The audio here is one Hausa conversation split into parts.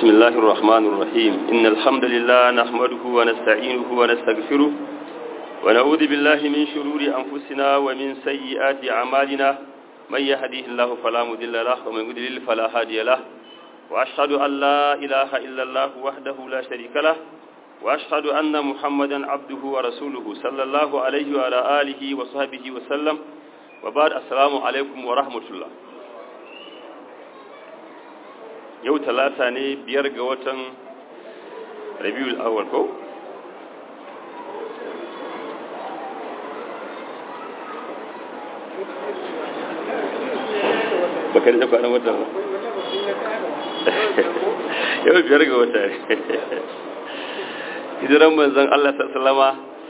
بسم الله الرحمن الرحيم إن الحمد لله نحمده ونستعينه ونستغفره ونعوذ بالله من شرور أنفسنا ومن سيئات أعمالنا من يهديه الله فلا مضل له ومن يضلل فلا هادي له وأشهد أن لا إله إلا الله وحده لا شريك له وأشهد أن محمدا عبده ورسوله صلى الله عليه وعلى آله وصحبه وسلم وبعد السلام عليكم ورحمة الله yau talata ne biyar ga watan rabiul awal ko baka da kwanan wata ba yau biyar ga wata hijiran manzan Allah sallama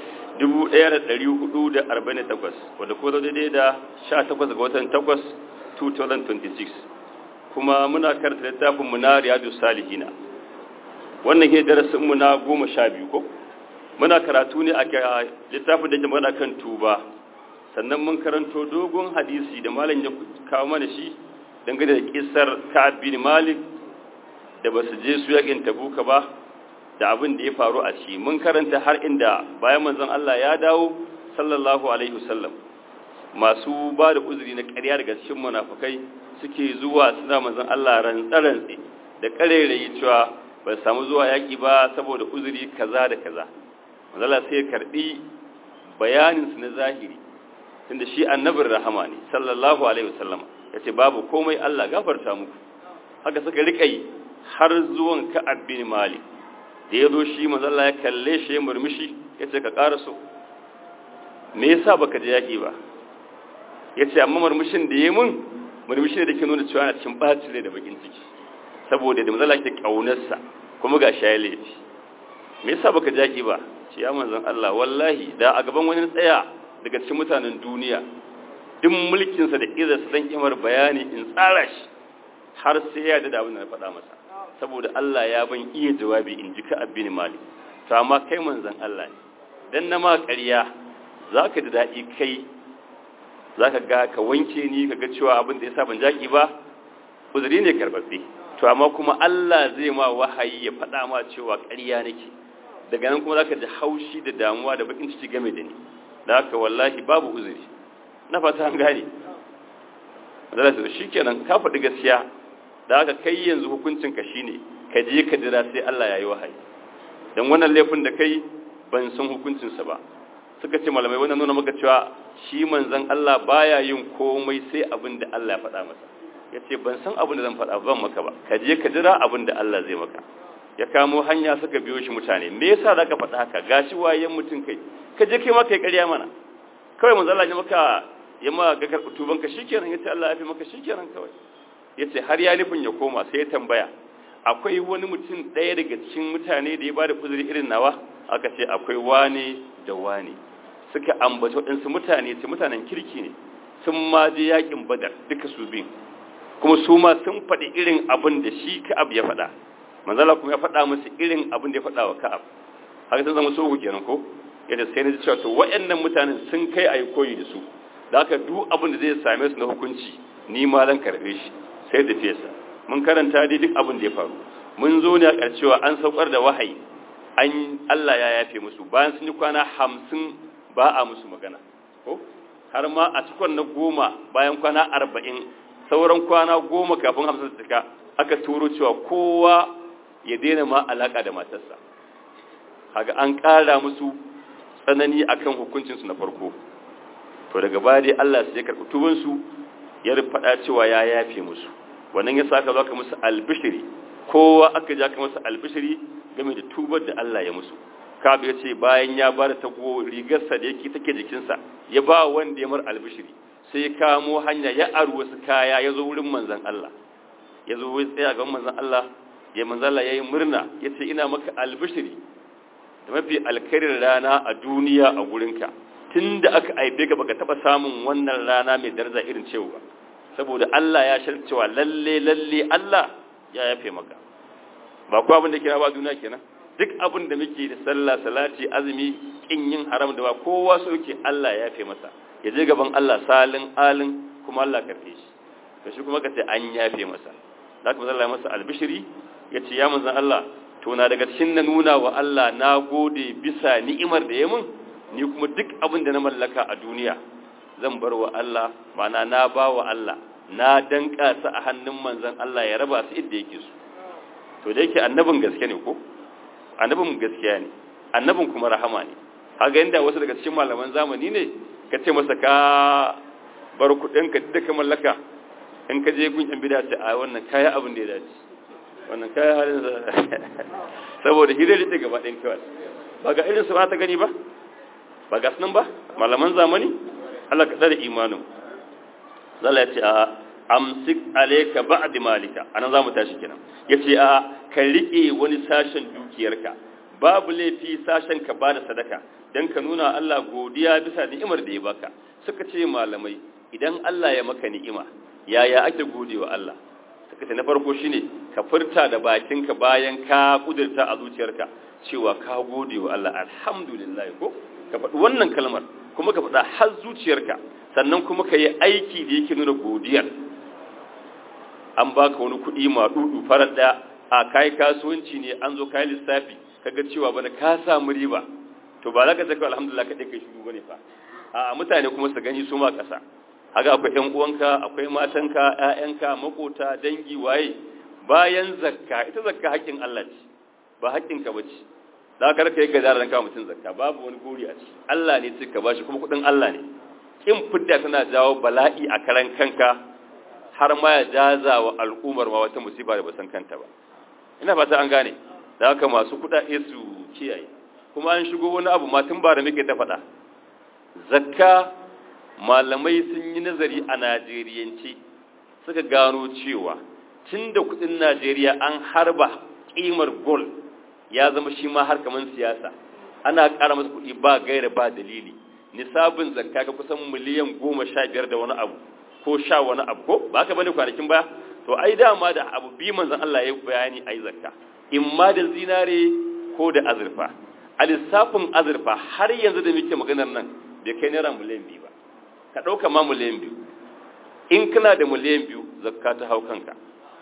1448 wadda ko daidai da 18 ga watan 8 2026 kuma muna karanta littafin mu na riyadu salihina wannan ke darasin mu na goma sha biyu ko muna karatu ne a littafin da ke magana kan tuba sannan mun karanto dogon hadisi da malam ya kawo mana shi dangane da kisar Ka'ab bin Malik da ba su je su yakin Tabuka ba da abin da ya faru a ci mun karanta har inda bayan manzon Allah ya dawo sallallahu alaihi wasallam masu ba da uzuri na ƙarya daga cikin munafukai suke zuwa suna manzon Allah rantsarantsi da karerayi cewa ba samu zuwa yaki ba saboda uzuri kaza da kaza manzon Allah sai karbi bayanin su na zahiri tunda shi annabin rahama ne sallallahu alaihi wasallam yace babu komai Allah gafarta muku haka suka rika yi har zuwan Ka'ab bin Malik da yazo shi manzon Allah ya kalle shi ya murmushi yace ka karaso me yasa baka je yaki ba yace amma murmushin da yayi mun murmushi ne da ke nuna cewa na cikin bacin rai da bakin ciki saboda da mazala ke kaunarsa kuma ga shaye laifi me yasa baka jaki ba ce ya manzon Allah wallahi da a gaban wani tsaya daga cikin mutanen duniya duk mulkin sa da izar sa dan kimar bayani in tsara shi har sai ya da abin da na faɗa masa saboda Allah ya ban iya jawabi in ji ka abin mali to amma kai manzon Allah ne dan na ma ƙarya zaka da daɗi kai za ka ga ka wanke ni ka ga cewa abin da ya sa ban jaki ba uzuri ne karbabbe to amma kuma Allah zai ma wahayi ya faɗa ma cewa ƙarya nake daga nan kuma za ka ji haushi da damuwa da bakin ciki game da ni da haka wallahi babu uzuri na fata an gane da su shi kenan ka faɗi gaskiya da haka kai yanzu hukuncin ka shine ka je ka jira sai Allah ya yi wahayi dan wannan laifin da kai ban san hukuncinsa ba suka ce malamai wannan nuna maka cewa shi manzon Allah baya yin komai sai abin da Allah ya faɗa masa ya ce ban san abin da zan faɗa ban maka ba ka je ka jira abin da Allah zai maka ya kamo hanya suka biyo shi mutane me yasa za ka faɗa haka gashi wayen mutum kai ka je kai ma kai ƙarya mana kawai manzon Allah ya maka ya ma ga karɓi tuban ka shikenan ya ce Allah ya fi maka shikenan kawai ya ce har ya nufin ya koma sai ya tambaya akwai wani mutum ɗaya daga cikin mutane da ya ba da kuzuri irin nawa aka ce akwai wane da wane suka ambaci waɗansu mutane ce mutanen kirki ne sun ma je yakin badar duka su bin kuma su ma sun faɗi irin abin da shi ka'ab ya faɗa manzala kuma ya faɗa musu irin abin da ya faɗa wa ka'ab haka sun zama sohu kenan ko yadda sai na ji cewa to waɗannan mutanen sun kai a yi koyi da su da haka duk abin da zai same su na hukunci ni ma zan karɓe shi sai da fesa mun karanta dai duk abin da ya faru mun zo ne a ƙarshewa an saukar da wahayi an Allah ya yafe musu bayan sun yi kwana hamsin ba a musu magana ko har ma a cikon na goma bayan kwana arba'in sauran kwana goma kafin hamsin su cika aka turo cewa kowa ya daina ma alaka da matarsa haga an ƙara musu tsanani akan hukuncinsu na farko to daga baya dai Allah sai ya karɓi tubansu ya faɗa cewa ya yafe musu wannan ya saka zaka musu albishiri kowa aka ja ka masa albishiri game da tubar da Allah ya musu kabu ya ce bayan ya ba da tago rigarsa da yake take jikinsa ya ba wanda ya mar albishiri sai ya kamo hanya ya aru wasu kaya ya zo wurin manzan Allah ya zo wai tsaya ga manzan Allah ya manzan Allah ya yi murna ya ce ina maka albishiri da mafi alkarin rana a duniya a gurinka tun da aka aibe ka baka taba samun wannan rana mai daraja irin cewa ba saboda Allah ya shar cewa lalle lalle Allah ya yafe maka ba ko abin da kira ba duniya kenan duk abin da muke da sallah salati azumi kin yin haram da ba kowa so yake Allah ya yafe masa ya je gaban Allah salin alin kuma Allah karfe shi to shi kuma kace an yafe masa zaka manzo Allah masa albishiri ya ce ya manzan Allah to na daga cikin na nuna wa Allah na gode bisa ni'imar da ya mun ni kuma duk abin da na mallaka a duniya zan bar wa Allah mana na ba wa Allah na danka su a hannun manzan Allah ya raba su inda yake su to da yake annabin gaske ne ko annabin gaskiya ne annabin kuma rahama ne haga inda wasu daga cikin malaman zamani ne ka ce masa ka bar kudin ka duka mallaka in ka je gun yan bida ce a wannan kaya abin da ya dace wannan kaya halin saboda hidar da gaba ɗin kawai ba ga irin su ba ta gani ba ba ga sunan ba malaman zamani Allah ka tsare imanin zalla ya ce a amsik alayka ba'd malika anan zamu tashi kenan yace a ka rike wani sashen dukiyarka babu laifi sashen ka bada sadaka dan ka nuna Allah godiya bisa ni'imar da ya baka suka ce malamai idan Allah ya maka ni'ima yaya ake godewa Allah suka ce na farko shine ka furta da bakinka bayan ka kudurta a zuciyarka cewa ka godewa Allah alhamdulillah ko ka faɗi wannan kalmar kuma ka faɗa har zuciyarka sannan kuma ka yi aiki da yake nuna godiyar an baka wani kuɗi ma dudu farar ɗaya a kai kasuwanci ne an zo kai lissafi kaga cewa bana ka samu riba to ba za ka ce alhamdulillah kaɗai kai shigo bane fa a mutane kuma su gani su ma ƙasa haka akwai ƴan uwanka akwai matanka ƴaƴanka makota dangi waye bayan zakka ita zakka haƙƙin Allah ce ba haƙƙin ka bace za ka raka yi gada ran kawo mutum zakka babu wani gori a ci Allah ne cika bashi kuma kuɗin Allah ne kin fidda tana jawo bala'i a karan kanka har ma ya jaza wa al'ummar ma wata musiba da ba san kanta ba ina fata an gane da haka masu kuɗaɗe su kiyaye kuma an shigo wani abu ma tun ba da muke ta faɗa zakka malamai sun yi nazari a najeriyance suka gano cewa tun da kudin najeriya an harba kimar gol ya zama shi ma har kamar siyasa ana ƙara masa kuɗi ba gaira ba dalili nisabin zakka ga kusan miliyan goma sha biyar da wani abu ko sha wani abu ko ba ka bane kwanakin baya to ai dama da abu bi manzon Allah ya bayani ai zakka in ma da zinare ko da azurfa a lissafin azurfa har yanzu da muke maganar nan bai kai naira miliyan biyu ba ka ɗauka ma miliyan biyu in kana da miliyan biyu zakka ta hau kanka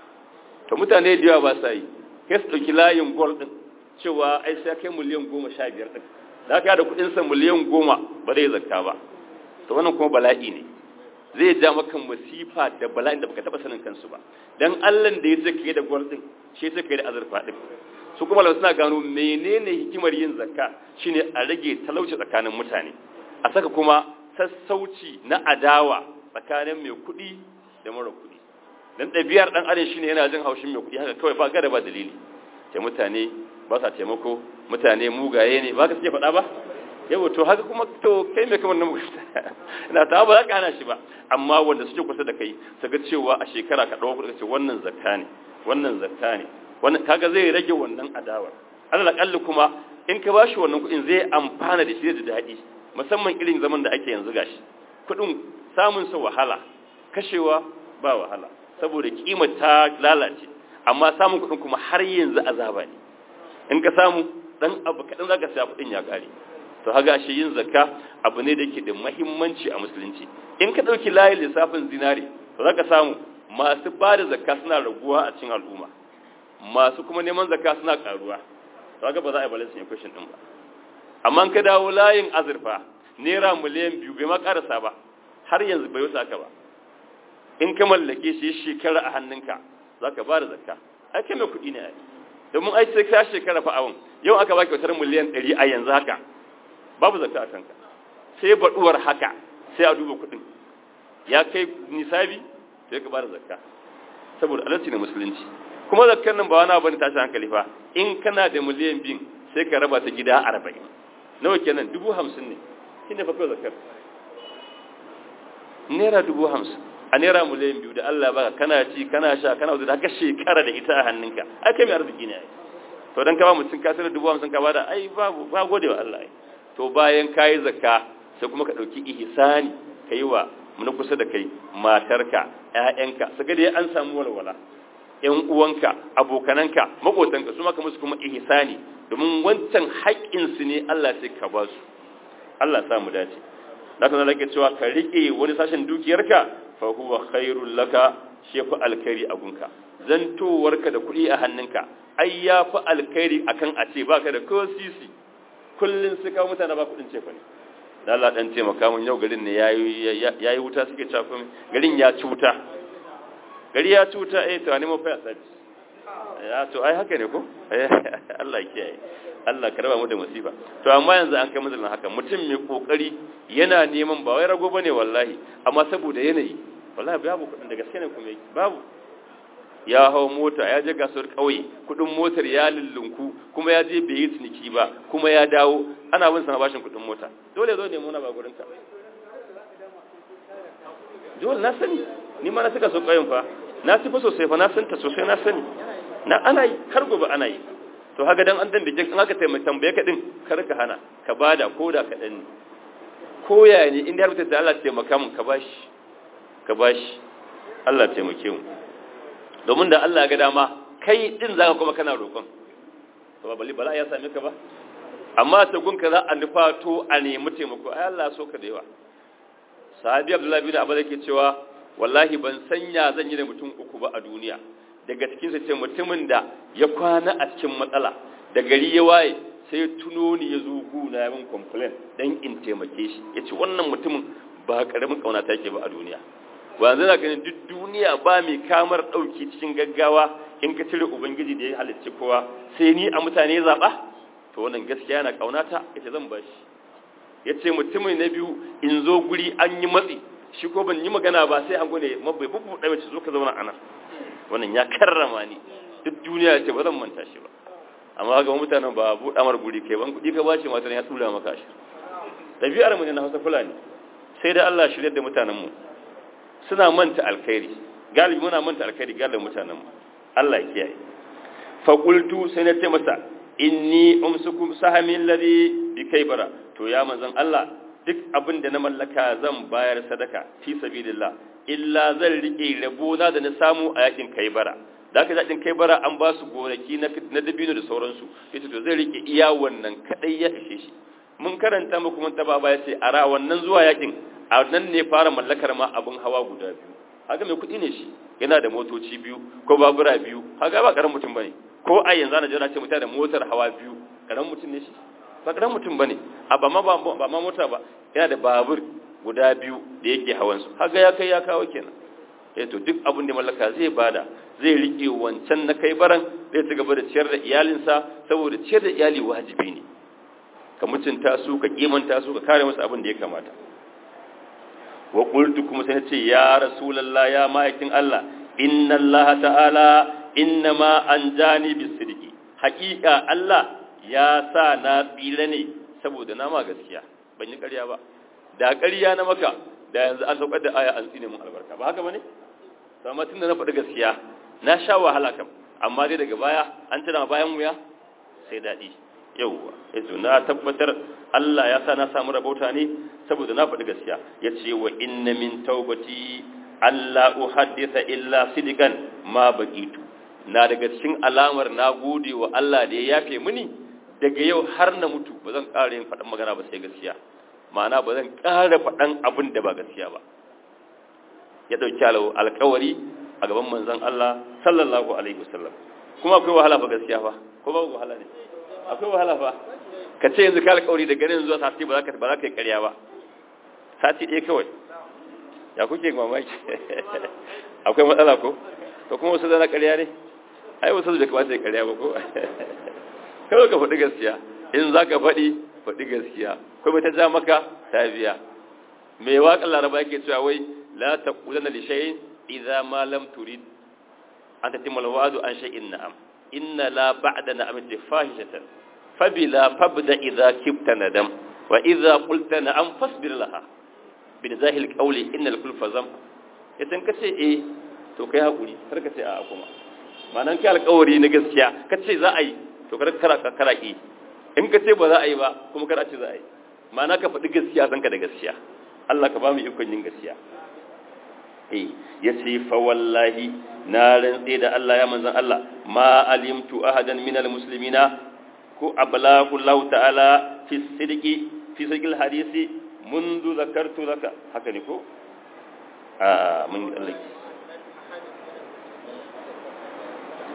to mutane da yawa ba sa yi kai su ɗauki layin gol ɗin cewa ai sai kai miliyan goma sha biyar ɗin da ka da kuɗinsa miliyan goma ba zai zakka ba to wannan kuma bala'i ne zai ja maka masifa da bala'in da baka taɓa sanin kansu ba dan allan da ya ce kai da gol ɗin shi ya ce kai da azurfa ɗin su kuma suna gano menene hikimar yin zakka shine a rage talauci tsakanin mutane a saka kuma sassauci na adawa tsakanin mai kuɗi da mara kuɗi don ɗabi'ar ɗan adam shine yana jin haushin mai kuɗi haka kawai ba gada ba dalili ce mutane ba sa taimako mutane mugaye ne ba ka suke faɗa ba yau to haka kuma to kai mai kamar na ina ta ba za ka hana shi ba amma wanda suke kusa da kai su ga cewa a shekara ka ɗauka kuɗi ce wannan zakka ne wannan zakka ne wannan kaga zai rage wannan adawar alal akalli kuma in ka bashi wannan kuɗin zai amfana da shi da daɗi musamman irin zaman da ake yanzu gashi kudin samun sa wahala kashewa ba wahala saboda kima ta lalace amma samun kudin kuma har yanzu azaba ne in ka samu dan abu kadan zaka saya kudin ya kare to haga shi yin zakka abu ne da yake da muhimmanci a musulunci in ka dauki layin lissafin zinare to zaka samu masu ba da zakka suna raguwa a cikin al'umma masu kuma neman zakka suna karuwa to haka ba za a yi balance equation din ba amma ka dawo layin azurfa naira miliyan biyu bai ma karasa ba har yanzu bai wuce aka ba in ka mallake shi shekara a hannunka za ka ba da zakka ai kai mai kuɗi ne ai domin ai sai ka shekara fa awon yau aka baki wutar miliyan ɗari a yanzu haka babu zakka a kanka sai baɗuwar haka sai a duba kuɗin ya kai nisabi sai ka ba da zakka saboda alalci ne musulunci kuma zakkar nan ba wani abu ne tashi hankali fa in kana da miliyan biyu sai ka raba ta gida arba'in nawa kenan dubu hamsin ne shi ne fakar zakar naira dubu hamsin a naira miliyan biyu da Allah baka kana ci kana sha kana wuce da haka shekara da ita a hannunka ai kai mai arziki ne ai to dan ka ba mutum ka sanar dubu hamsin ka bada ai babu ba gode wa Allah ai to bayan kayi zakka sai kuma ka dauki ihsani kai wa mun kusa da kai matarka ƴaƴanka saka dai an samu walwala ƴan uwanka abokananka makotanka su maka musu kuma ihsani domin wancan haƙƙinsu ne Allah sai ka ba su Allah sa mu dace da kan lake cewa ka rike wani sashen dukiyarka fa huwa khairul laka shefu alkari a gunka zantowarka da kuɗi a hannunka ai ya fi alkhairi akan a ce baka da ko sisi kullun su kawo mutane ba kuɗin cefa ne da Allah dan taimaka mun yau garin ne yayi wuta suke cewa garin ya ci wuta gari ya ci wuta eh to ne mu fa service ya to ai haka ne ko Allah ya kiyaye Allah ka raba mu da musiba to amma yanzu an kai mazalin haka mutum mai kokari yana neman ba wai rago bane wallahi amma saboda yanayi wallahi babu kudin da gaske ne kuma yake babu ya hau mota ya je kasuwar kauye kudin motar ya lullunku kuma ya je bai yi ciniki ba kuma ya dawo ana bin sana bashin kudin mota dole zo ne muna ba gurin ka dole na sani ni ma na suka so kauyen fa na ci fa sosai fa na santa sosai na sani na ana yi har gobe ana yi to haka dan an dan bije in aka taimaka tambaye ka din kar ka hana ka bada koda ka dan ko yaya ne inda har mutum da Allah taimaka mun ka bashi ka bashi Allah taimake mu domin da Allah ga dama kai din zaka kuma kana roƙon to ba bali bala ya same ka ba amma ta gunka za a nufato a nemi taimako ai Allah so ka da yawa sahabi Abdullahi bin Abu yake cewa wallahi ban sanya zan yi da mutum uku ba a duniya daga cikin sa ce mutumin da ya kwana a cikin matsala da gari ya waye sai tuno ni ya zo guna ya min complain dan in taimake shi yace wannan mutumin ba karamin kauna take ba a duniya wanzu na ganin duk duniya ba mai kamar ɗauki cikin gaggawa in ka cire ubangiji da ya halicci kowa sai ni a mutane zaɓa to wannan gaskiya yana ƙaunata ita zan ba shi ya ce mutumin na biyu in zo guri an yi matsi shi ko ban yi magana ba sai an gune mabai bubu ɗaya mace zo ka zauna ana wannan ya karrama ni duk duniya ce ba zan manta shi ba amma ga mutanen ba buɗa mar guri kai ban kuɗi ka ba shi matan ya tura maka shi ɗabi'ar mu ne na hausa fulani sai da Allah shirya da mutanen mu suna manta alkhairi galibi muna manta alkhairi galibin mutanen mu Allah ya kiyaye fa qultu sai na ce masa inni umsukum sahami alladhi bi kaybara to ya manzon Allah duk abin da na mallaka zan bayar sadaka fi sabilillah illa zan rike rabo na da na samu a yakin kaybara da aka yakin kaybara an ba su gonaki na na dabino da sauransu yace to zai rike iya wannan kadai ya ishe shi mun karanta muku mun taba baya ce a ra wannan zuwa yakin a nan ne fara mallakar ma abin hawa guda biyu haka mai kuɗi ne shi yana da motoci biyu ko babura biyu haka ba karamin mutum bane ko a yanzu ana jira ce mutum da motar hawa biyu karamin mutum ne shi ba karamin mutum bane a ba ma ba ma mota ba yana da babur guda biyu da yake hawan su haka ya kai ya kawo kenan eh to duk abin da mallaka zai bada zai rike wancan na kai baran zai ci gaba da ciyar da iyalinsa saboda ciyar da iyali wajibi ne ka mutunta su ka kimanta su ka kare musu abin da ya kamata wa qultu kuma sai ce ya rasulullah ya ma'aikin Allah inna Allah ta'ala innama anjani bisidqi haqiqa Allah ya sa na tsira ne saboda na ma gaskiya ban yi ƙarya ba da ƙarya na maka da yanzu an saukar da aya an tsine mun albarka ba haka bane to amma tunda na faɗi gaskiya na sha wahala kam amma dai daga baya an tana bayan wuya sai daɗi yauwa yato na tabbatar Allah ya sa na samu rabauta ne saboda na faɗi gaskiya ya ce wa inna min taubati Allah uhaddisa illa sidikan ma baqitu na daga cikin alamar na gode wa Allah da ya yafe mini daga yau har na mutu ba zan ƙara yin faɗin magana ba sai gaskiya ma'ana ba zan ƙara faɗan abin da ba gaskiya ba ya ɗauki alƙawari a gaban manzon Allah sallallahu alaihi wasallam kuma akwai wahala fa gaskiya fa ko ba wahala ne akwai wahala fa ka ce yanzu ka alƙawari da ganin zuwa sati ba za ka ba za ka yi ƙarya ba sati ɗaya kawai ya kuke mamaki akwai matsala ko to kuma wasu zana ƙarya ne ai wasu da kamata ya ƙarya ba ko kawai ka faɗi gaskiya in za ka faɗi faɗi gaskiya kuma ta ja maka ta biya mai waƙar laraba yake cewa wai la taqulanna li shay'in idza ma lam turid an tatimma alwa'du an shay'in na'am inna la ba'da na'amati fahishatan fabila fabda idza kibta nadam wa idza qulta na'am fasbir laha bin zahil qawli innal kulfa zam idan kace eh to kai hakuri kar ka ce a kuma ma'anan kai alƙawari na gaskiya kace za a yi to kar kara kara ki in kace ba za a yi ba kuma kar a ce za a yi ma'ana ka faɗi gaskiya zanka da gaskiya Allah ka ba mu ikon yin gaskiya eh yace fa wallahi na rantse da Allah ya manzan Allah ma alimtu ahadan minal muslimina ko ablahu Allah ta'ala fi sidqi fi sidqil hadisi mundu zakartu laka haka ne ko a mun Allah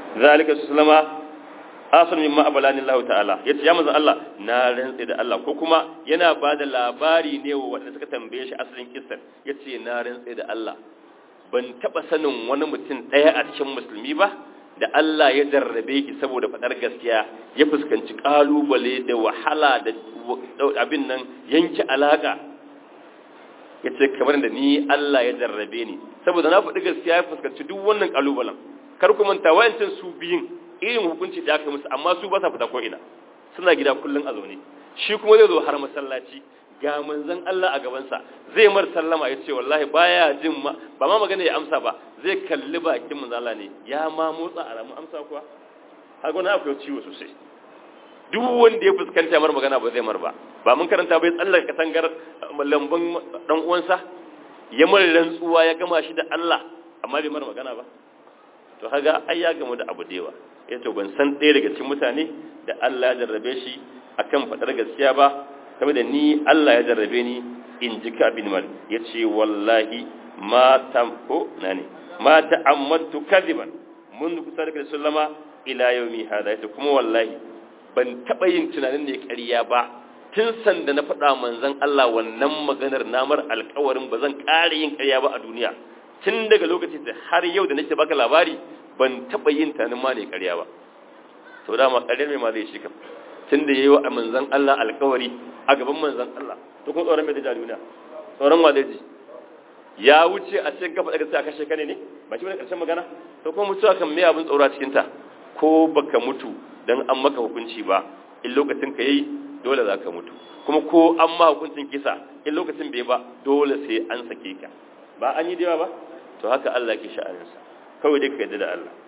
zalika sallama asr mimma abalani Allah ta'ala yace ya manzo Allah na rantsi da Allah ko kuma yana bada labari ne wa wanda suka tambaye shi asalin kissar yace na rantsi da Allah ban taba sanin wani mutum daya a cikin musulmi ba da Allah ya jarrabe ki saboda fadar gaskiya ya fuskanci kalubale da wahala da abin nan yanke alaka yace kamar da ni Allah ya jarrabe ni saboda na faɗi gaskiya ya fuskanci duk wannan kalubalen kar ku manta wayancin su biyin irin hukunci da aka musu amma su ba sa fita ko ina suna gida kullun a zaune shi kuma zai zo har masallaci ga manzon Allah a gabansa zai mar sallama ya ce wallahi baya jin ma ba ma magana ya amsa ba zai kalli bakin manzon Allah ne ya ma motsa alamun amsa kuwa har gona akwai ciwo sosai duk wanda ya fuskanta mar magana ba zai mar ba ba mun karanta bai tsallar katangar lambun dan uwansa ya mar rantsuwa ya gama shi da Allah amma bai mar magana ba to haga ai ya gamu da abu da yawa ya to ban san ɗaya daga cikin mutane da Allah ya jarrabe shi akan faɗar gaskiya ba saboda ni Allah ya jarrabe ni in ji ka bin mal ya ce wallahi ma tamko na ne ma ta'ammattu kadiban mun kusa da sallama ila yaumi hada ya kuma wallahi ban taɓa yin tunanin ne ƙarya ba tun sanda na faɗa manzon Allah wannan maganar namar alƙawarin ba zan ƙara yin ƙarya ba a duniya tun daga lokacin da har yau da nake baka labari ban taɓa yin tanin ma ne ƙarya ba to dama ƙaryar mai ma zai shi kam tun da yayi wa manzon Allah alƙawari a gaban manzon Allah to kuma tsoron mai da duniya tsoron wa zai ji ya wuce a cikin kafa daga sai a kashe kane ne ba shi bane ƙarshen magana to kuma mutuwa kan me abin tsoro a cikin ta ko baka mutu dan an maka hukunci ba in lokacin ka yayi dole za ka mutu kuma ko an ma hukuncin kisa in lokacin bai ba dole sai an sake ka ba an yi da yawa ba to haka Allah ke sha'aninsa kawai dai ka yadda da Allah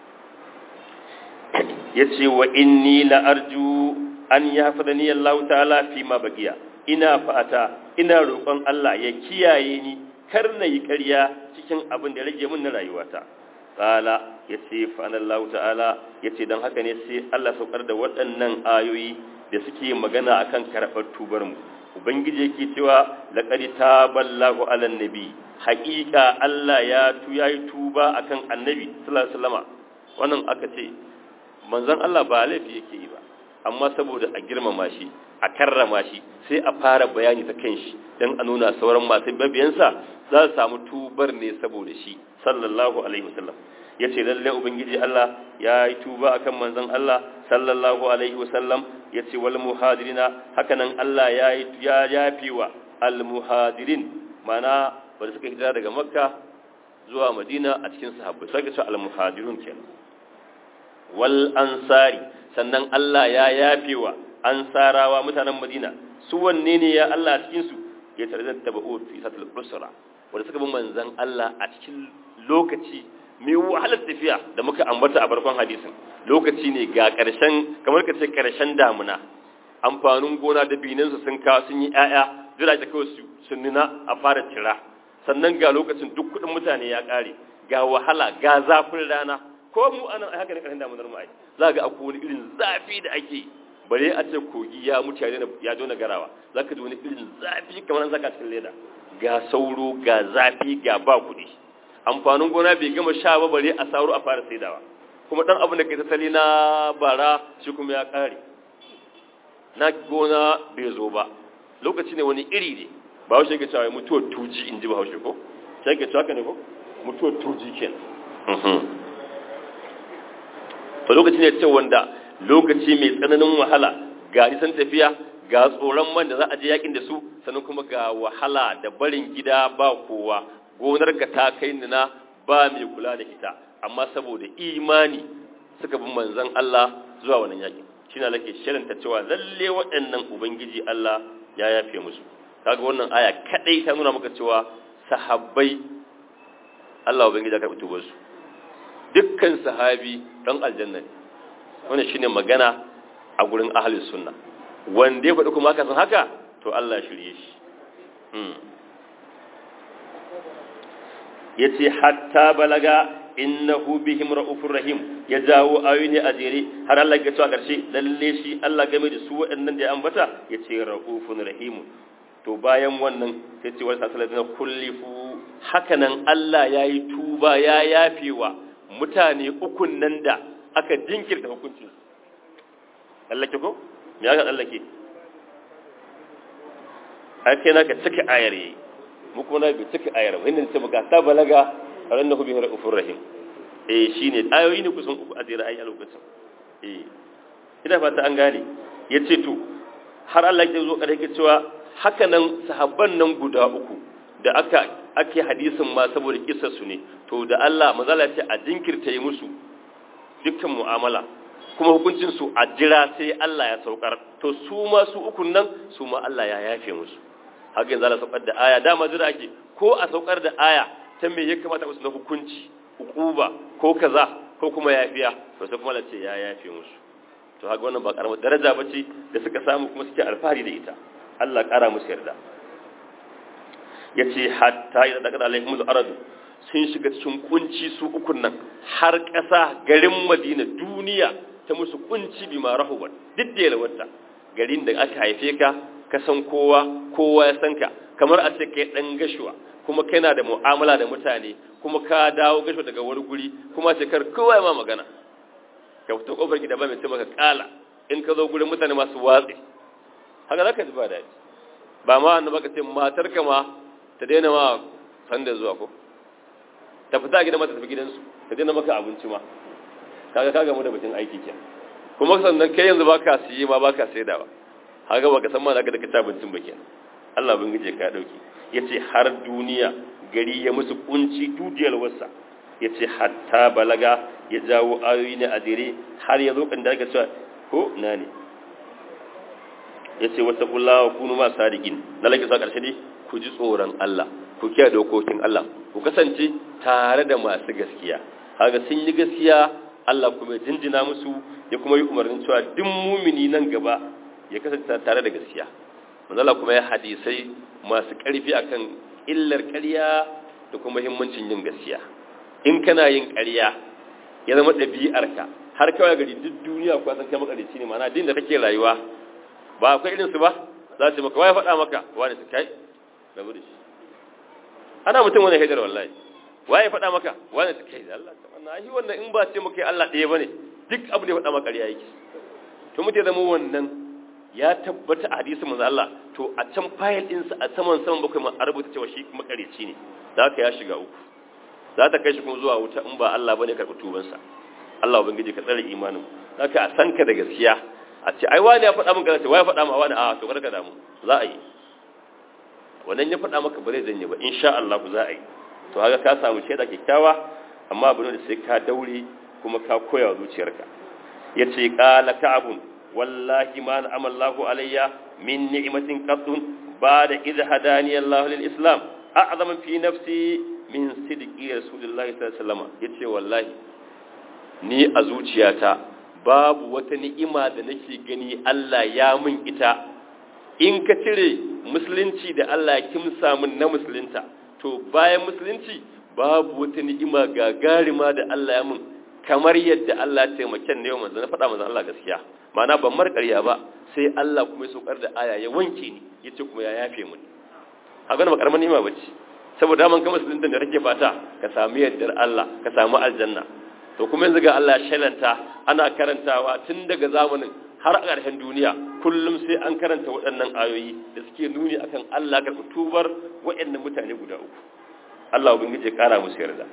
ya ce wa inni la arju an ya hafa ni Allah ta'ala fi ma bagiya ina fata ina roƙon Allah ya kiyaye ni kar na yi ƙarya cikin abin da rage min na rayuwata qala ya ce fa Allah ta'ala ya ce don haka ne sai Allah saukar da waɗannan ayoyi da suke magana akan karɓar tubar mu ubangiji yake cewa laqad taballahu ala nabi haƙiƙa Allah ya tu yayi tuba akan annabi sallallahu alaihi wasallama wannan aka ce manzon Allah ba laifi yake yi ba amma saboda a girmama shi a karrama shi sai a fara bayani ta kan shi dan a nuna sauran masu babiyansa za su samu tubar ne saboda shi sallallahu alaihi wasallam ya ce lalle ubangiji Allah ya yi tuba akan manzon Allah sallallahu alaihi wasallam ya ce wal muhajirina hakanan Allah ya yi ya yafi wa al muhajirin mana wanda suka hijira daga makka zuwa madina a cikin sahabbai sai ce al muhajirun kenan wal ansari sannan Allah ya yafi wa ansarawa mutanen madina su wanne ne ya Allah cikin su ya tare da tabu'u fi satul usra wanda suka bi manzon Allah a cikin lokaci mai wahalar tafiya da muka ambata a farkon hadisin lokaci ne ga ƙarshen kamar ka ce ƙarshen damuna amfanin gona da binansu sun kawo sun yi ƴaƴa jira ta kawai sun nuna a fara tira sannan ga lokacin duk kuɗin mutane ya ƙare ga wahala ga zafin rana ko mu anan a haka ne ƙarshen damunar mu ai za ga akwai wani irin zafi da ake bare a ce kogi ya mutu ya daina garawa za ka ji wani irin zafi kamar an saka cikin leda ga sauro ga zafi ga ba kuɗi amfanin gona bai gama sha ba bare a sauro a fara saidawa kuma dan abin da kai tattali na bara shi kuma ya kare na gona bai zo ba lokaci ne wani iri ne ba haushe ke cewa mutuwar tuji in ji ba haushe ko sai ke cewa ne ko mutuwar tuji kenan to lokaci ne ce wanda lokaci mai tsananin wahala ga nisan tafiya ga tsoron man da za a je yakin da su sannan kuma ga wahala da barin gida ba kowa gonarka ta kai nuna ba mai kula da ita amma saboda imani suka bi manzon Allah zuwa wannan yaki shine lake shirinta cewa lalle waɗannan ubangiji Allah ya yafe musu kaga wannan aya kadai ta nuna maka cewa sahabbai Allah ubangiji ya karɓi tubar su dukkan sahabi dan aljanna ne wannan shine magana a gurin ahlus sunna wanda ya faɗi kuma haka san haka to Allah shirye shi ya ce hatta balaga innahu bihim ra'ufur rahim ya jawo ayoyi a jere har Allah ya cewa karshe lalle shi Allah game da su waɗannan da ya ambata ya ce ra'ufun rahim to bayan wannan sai ce wani sasalar na kullifu hakanan Allah ya yi tuba ya yafewa mutane ukun nan da aka jinkirta hukuncin tsallake ko me aka tsallake ai kai naka cika ayar yayi mu kuma na bi cika ayar ba inda ce maka ta balaga rannahu bihi ra'ufur rahim eh shine ayoyi ne kusan uku a jira ayi a lokacin eh ina fata an gane yace to har Allah ya zo kare ke cewa haka nan sahabban nan guda uku da aka ake hadisin ma saboda kissar su ne to da Allah mazala ce a jinkirta yi musu dukkan mu'amala kuma hukuncin su a jira sai Allah ya saukar to su ma su ukun nan su ma Allah ya yafe musu haka yanzu Allah saukar da aya dama jira ake ko a saukar da aya ta me ya kamata musu na hukunci ukuba ko kaza ko kuma yafiya to sai kuma Allah ce ya yafe musu to haka wannan ba karamar daraja bace da suka samu kuma suke alfahari da ita Allah kara musu yarda yace hatta idan daga alaihimul aradu sun shiga cikin kunci su ukun nan har ƙasa garin Madina duniya ta musu kunci bi ma rahuban duk da yalwata garin da aka haife ka ka san kowa kowa ya san ka kamar a ce kai dan gashuwa kuma kai na da mu'amala da mutane kuma ka dawo gashuwa daga wani guri kuma ce kar kowa ya ma magana ka fito kofar gida ba mai ce maka kala in ka zo gurin mutane masu watsi haka zaka ji ba daɗi ba ma annabi ka ce matar ka ma ta daina ma sanda zuwa ko ta fita gidan mata tafi gidansu ta daina maka abinci ma kaga kaga mu da mutum aiki ke kuma sannan kai yanzu baka siye ma baka saida ba haka baka san ma da ka ci abincin ba kenan Allah bin gije ka dauki yace har duniya gari ya musu kunci dudiyar wasa yace hatta balaga ya jawo ayoyi ne a dire har ya zo kan da aka cewa ko na ne yace wata kullawa kunu ma sadiqin lalake sa karshe ne ku ji tsoron Allah ku kiyaye dokokin Allah ku kasance tare da masu gaskiya kaga sun yi gaskiya Allah kuma jinjina musu ya kuma yi umarnin cewa duk mumini nan gaba ya kasance tare da gaskiya manzala kuma ya hadisai masu ƙarfi akan illar ƙarya da kuma muhimmancin yin gaskiya in kana yin ƙarya ya zama ɗabi'arka har kawai gari duk duniya kuwa san kai makarici ne mana din da kake rayuwa ba akwai irin su ba za su maka waya faɗa maka wani su kai rabu da shi ana mutum wani haidar wallahi waye faɗa maka wani su kai da Allah ta wannan shi wannan in ba ce maka Allah ɗaya bane duk abu da ya faɗa maka ƙarya yake to mutum zama wannan ya tabbata a hadisin manzo Allah to a can fayil din sa a saman saman bakwai ma a rubuta cewa shi makareci ne da haka ya shiga uku za ta kai shi kuma zuwa wuta in ba Allah bane karɓi tuban sa Allah ubangiji ka tsare imanin haka a san ka da gaskiya a ce ai wani ya faɗa min gaskiya wai ya faɗa ma wani a to kada ka damu za a yi wannan ya faɗa maka ba zai janye ba insha Allah za a yi to haka ka samu shaida kyakkyawa amma abin da sai ka daure kuma ka koya wa zuciyarka yace qala ka'abun wallahi ma na'ama Allahu alayya min ni'matin qattun ba'da idh hadani Allah lil Islam a'zama fi nafsi min sidqi rasulillahi sallallahu alaihi wasallam yace wallahi ni a zuciyata babu wata ni'ima da nake gani Allah ya min ita in ka cire musulunci da Allah ya kimsa min na musulunta to bayan musulunci babu wata ni'ima gagarima da Allah ya min kamar yadda Allah ya taimake ne yau manzo na faɗa manzo Allah gaskiya ma'ana ban mar ƙarya ba sai Allah kuma ya saukar da aya ya wanke ni yace kuma ya yafe mu a gana ba karamar ni'ima bace saboda man kama musulunta da kake fata ka samu yaddar Allah ka samu aljanna to kuma yanzu ga Allah shalanta ana karantawa tun daga zamanin har a ƙarshen duniya kullum sai an karanta waɗannan ayoyi da suke nuni akan Allah ka tubar waɗannan mutane guda uku Allah ubangiji ya ƙara musu yarda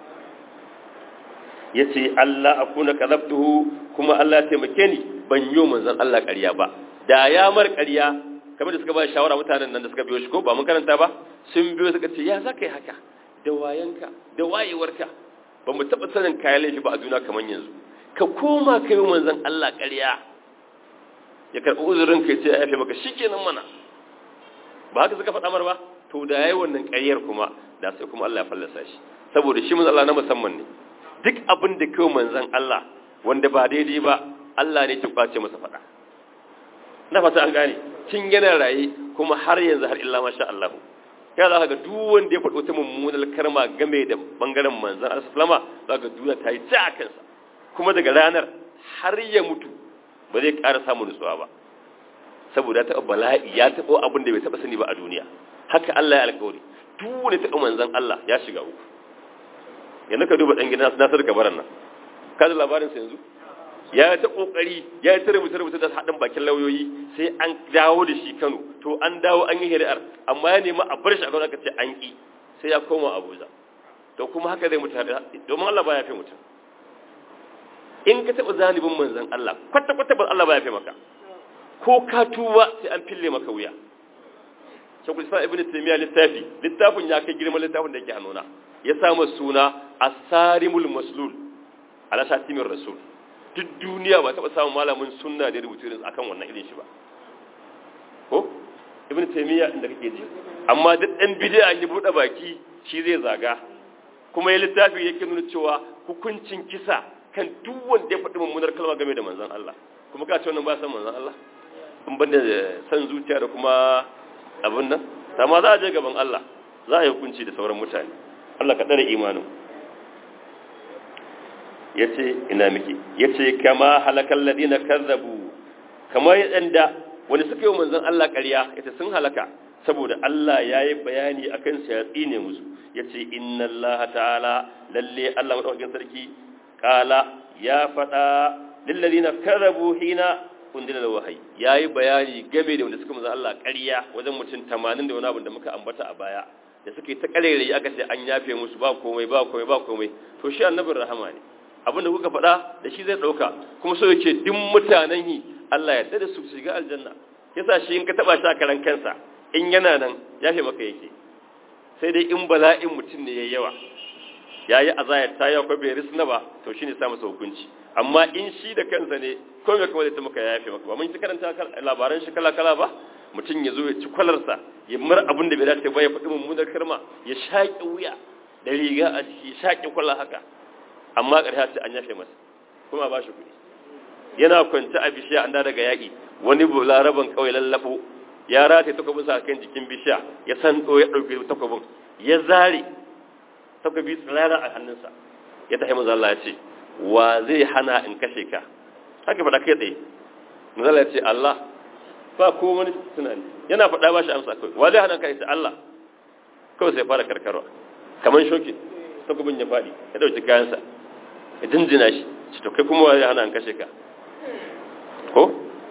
yace Allah akuna kadabtuhu kuma Allah ya taimake ni ban yi manzon Allah ƙarya ba da ya mar ƙarya kamar da suka ba shawara mutanen nan da suka biyo shi ko ba mun karanta ba sun biyo suka ce ya zaka yi haka da wayanka da wayewarka ba mu taɓa sanin kayan laifi ba a juna kamar yanzu ka koma ka yi manzon Allah ƙarya ya karɓi uzurin ka ce ya yafe maka shikenan mana ba haka suka faɗa mar ba to da yayi wannan ƙaryar kuma da sai kuma Allah ya fallasa shi saboda shi manzon Allah na musamman ne duk abin da kai manzon Allah wanda ba daidai ba Allah ne ya kwace masa faɗa na fata an gane kin yana raye kuma har yanzu har illa masha Allah ya za ka ga duk wanda ya faɗi wata mummunar karma game da bangaren manzon Allah sallama za ka duniya ta yi ja kansa kuma daga ranar har ya mutu ba zai ƙara samun nutsuwa ba saboda ya taɓa bala'i ya taɓa abin da bai taɓa sani ba a duniya haka Allah ya alƙawari duk wani taɓa manzon Allah ya shiga uku yanzu ka duba ɗan gida Nasir Kabaran nan ka da labarin sa yanzu ya ta kokari ya ta rubuta rubuta da haɗin bakin lauyoyi sai an dawo da shi Kano to an dawo an yi shari'ar amma ya nemi a bar shi a Kano aka ce an ki sai ya koma Abuja to kuma haka zai mutu domin Allah ba ya fi mutum in ka taɓa zalibin manzon Allah kwata kwata ba Allah ba ya fi maka ko ka tuba sai an fille maka wuya shekul islam ibn taymiya littafi littafin ya kai girman littafin da yake hannuna ya samu suna asarimul maslul ala shatimin rasul duk duniya ba taɓa samun malamin sunna da rubutu irin akan wannan irin shi ba ko ibn taymiya inda kake ji amma duk ɗan bid'a ya buɗe baki shi zai zaga kuma ya littafi yake nuna cewa hukuncin kisa kan duk wanda ya faɗi mummunar kalma game da manzon Allah kuma ka ce wannan ba san manzon Allah in banda san zuciya da kuma abin nan amma za a je gaban Allah za a yi hukunci da sauran mutane Allah ka tsare imanin ya ce ina miki ya ce kama halakar ladina kazzabu kamar yadda wani suka yi manzan Allah ƙarya ya ce sun halaka saboda Allah ya yi bayani a kan ya tsine musu ya ce inna Allah ta'ala lalle Allah maɗaukakin sarki ƙala ya faɗa lilladina kazzabu hina kundin da wahayi ya yi bayani game da wanda suka manzan Allah ƙarya wajen mutum tamanin da wani abin da muka ambata a baya da suka yi ta ƙarere aka ce an yafe musu ba komai ba komai ba komai to shi annabin rahama ne abinda kuka faɗa da shi zai ɗauka kuma so yake duk mutanen yi Allah ya da su shiga aljanna yasa shi in ka taɓa shi a karan kansa in yana nan ya fi maka yake sai dai in bala'in mutum ne ya yawa ya yi azayar ta yawa bai risna ba to shi ne sa masa hukunci amma in shi da kansa ne ko mai kuma zai ta maka ya yafe maka ba mun ci karanta labaran shi kala kala ba mutum ya zo ya ci kwalarsa ya mar abin da bai dace ba ya faɗi mummunar karma ya shaƙi wuya da riga a ciki ya shaƙi kwallon haka amma ƙarshe ce an yafe masa kuma ba shi kuɗi yana kwance a bishiya an da daga yaƙi wani laraban kawai lallafo ya rataye takwabin sa kan jikin bishiya ya san ya ɗauki takwabin ya zare takwabi tsirara a hannunsa ya tafi manzo Allah ya ce wa zai hana in kashe ka haka faɗa kai tsaye manzo Allah ya ce Allah ba ko wani tunani yana faɗa ba shi amsa kawai wa zai hana ka ya Allah kawai sai fara karkarwa kamar shokin takwabin ya faɗi ya ɗauki kayansa ya jinjina shi shi to kai kuma wa zai hana in kashe ka ko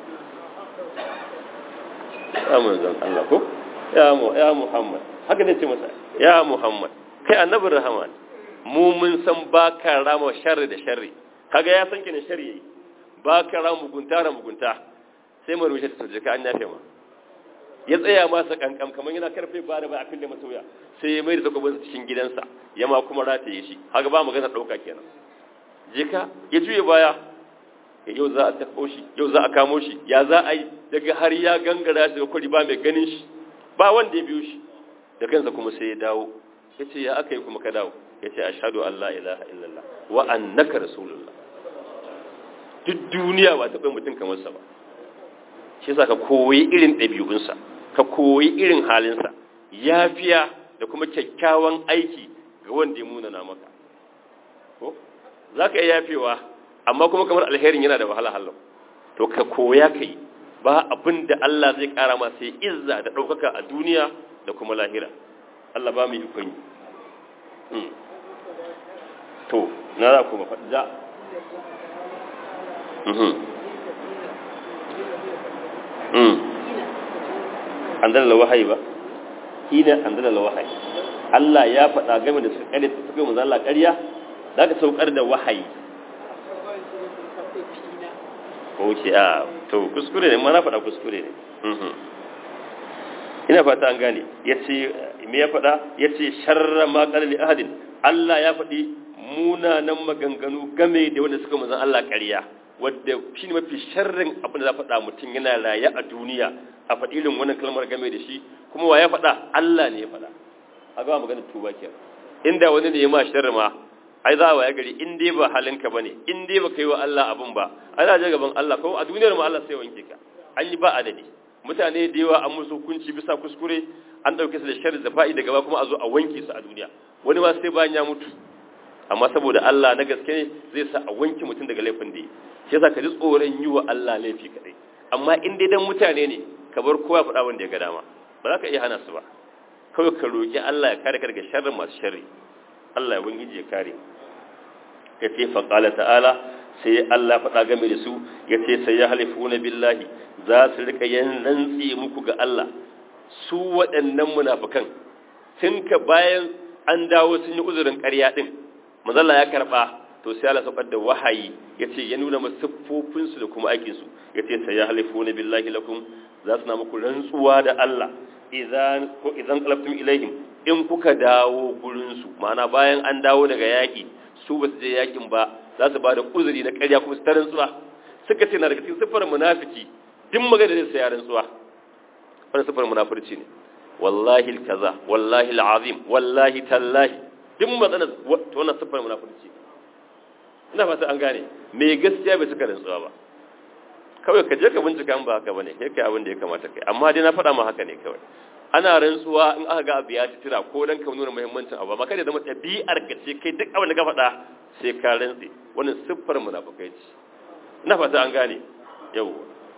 ya manzon Allah ko ya mu ya Muhammad haka ne ce masa ya Muhammad kai annabin rahama mu mun san baka rama sharri da sharri kaga ya san kine sharri yayi baka rama mugunta ra mugunta sai mu rushe ta ka an yafe ma ya tsaya masa kankam kamar yana karfe ba da ba a fille masa wuya sai ya mai da takobin cikin gidansa ya ma kuma rataye shi haka ba magana dauka kenan jika ya juye baya yau za a taɓo shi yau za a kamo shi ya za a yi daga har ya gangara daga kwari ba mai ganin shi ba wanda ya biyo shi da kansa kuma sai ya dawo ya ce ya aka yi kuma ka dawo ya ce a shaɗu Allah ilaha illallah wa annaka rasulullah duk duniya ba taɓa mutum kamar sa ba shi sa ka koyi irin ɗabi'unsa ka koyi irin halinsa yafiya da kuma kyakkyawan aiki ga wanda ya munana maka ko za ka iya yafewa amma kuma kamar alherin yana da wahala hallau to ka koya ka yi ba abin da Allah zai kara ma sai izza da ɗaukaka a duniya da kuma lahira Allah ba mu yi ikon yi to na za kuma faɗa an dalala wahayi ba hina an dalala wahayi Allah ya faɗa game da suka ƙarya suka yi manzo Allah ƙarya za ka saukar da wahayi ok a to kuskure ne mana faɗa kuskure ne ina fata an gane ya ce me ya faɗa ya ce sharra ma ƙalali ahadin Allah ya faɗi munanan maganganu game da wanda suka mazan Allah ƙarya wadda shi ne mafi sharrin abin da za faɗa mutum yana raye a duniya a faɗi irin wannan kalmar game da shi kuma wa ya faɗa Allah ne ya faɗa a gaba maganar tuba kenan inda wani ne ya ma sharri ma ai za wa ya gari in dai ba halinka ba ne in dai ba ka yi wa Allah abin ba ai za a gaban Allah ko a duniyar mu Allah sai wanke ka an yi ba adadi mutane da yawa an musu hukunci bisa kuskure an ɗauke su da sharri da fa'i daga ba kuma a zo a wanke su a duniya wani ma sai bayan ya mutu amma saboda Allah na gaske ne zai sa a wanke mutum daga laifin da yi shi yasa ka ji tsoron yi wa Allah laifi kadai amma in dai dan mutane ne ka bar kowa faɗa wanda ya ga dama ba za ka iya hana su ba kawai ka roƙi Allah ya kare ka daga sharrin masu sharri Allah ya wangiji ya kare ya ce faƙala ta'ala sai Allah faɗa game da su ya ce sai ya halifu na billahi za su rika yin rantsi muku ga Allah su waɗannan munafukan tun ka bayan an dawo sun yi uzurin ƙarya ɗin mazalla ya karɓa to sai Allah saukar da wahayi ya ce ya nuna masu siffofinsu da kuma aikinsu ya ce sai ya halifu na billahi lakum za su na muku rantsuwa da Allah idan ko idan qalabtum ilaihim in kuka dawo gurinsu ma'ana bayan an dawo daga yaƙi su ba su je yaƙin ba za su ba da uzuri na ƙarya kuma su ta rantsuwa suka ce na daga cikin siffar munafiki duk magana da sai ya rantsuwa wannan siffar munafurci ne wallahi kaza wallahi alazim wallahi tallahi duk magana to wannan siffar munafurci ina fata an gane me gaskiya bai suka rantsuwa ba kawai ka je ka bincika in ba haka bane kai kai abin da ya kamata kai amma dai na faɗa ma haka ne kawai ana rantsuwa in aka ga abu ya tira ko dan ka nuna muhimmancin abu amma kada zama ɗabi'ar ka ce kai duk abin da ka faɗa sai ka rantsi wannan siffar munafikai ce ina fata an gane yau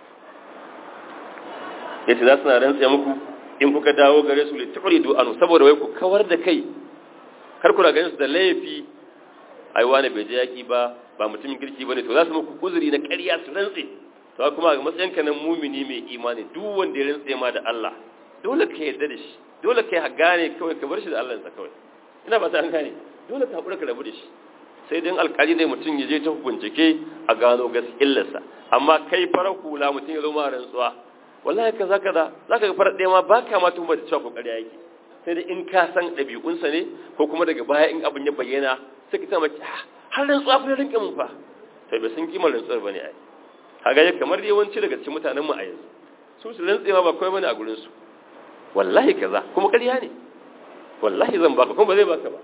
yace za su na rantsa muku in kuka dawo gare su lituridu anu saboda wai ku kawar da kai kar ku na ganin su da laifi ai wani bai je yaki ba ba mutumin kirki bane to za su muku uzuri na ƙarya su rantse to kuma ga matsayinka na mumini mai imani duk wanda ya rantse ma da Allah dole ka yarda da shi dole ka gane kawai ka bar shi da Allah sa kawai ina ba ta an gane dole ka haƙura ka rabu da shi sai dai alƙali ne mutum ya je ta bincike a gano gaskiyarsa amma kai farar hula mutum ya zo ma rantsuwa wallahi kaza kaza zaka ga farar ɗaya ma ba ka ma tuhumar da cewa ko ƙarya yake sai dai in ka san ɗabi'unsa ne ko kuma daga baya in abin ya bayyana sai ka tama har rantsuwa fa rinka mun fa sai bai san kimar rantsuwar bane ai kaga ya kamar yawanci daga cikin mutanen mu a yanzu su su rantse ma ba komai bane a gurin su wallahi kaza kuma ƙarya ne wallahi zan baka kuma ba zai baka ba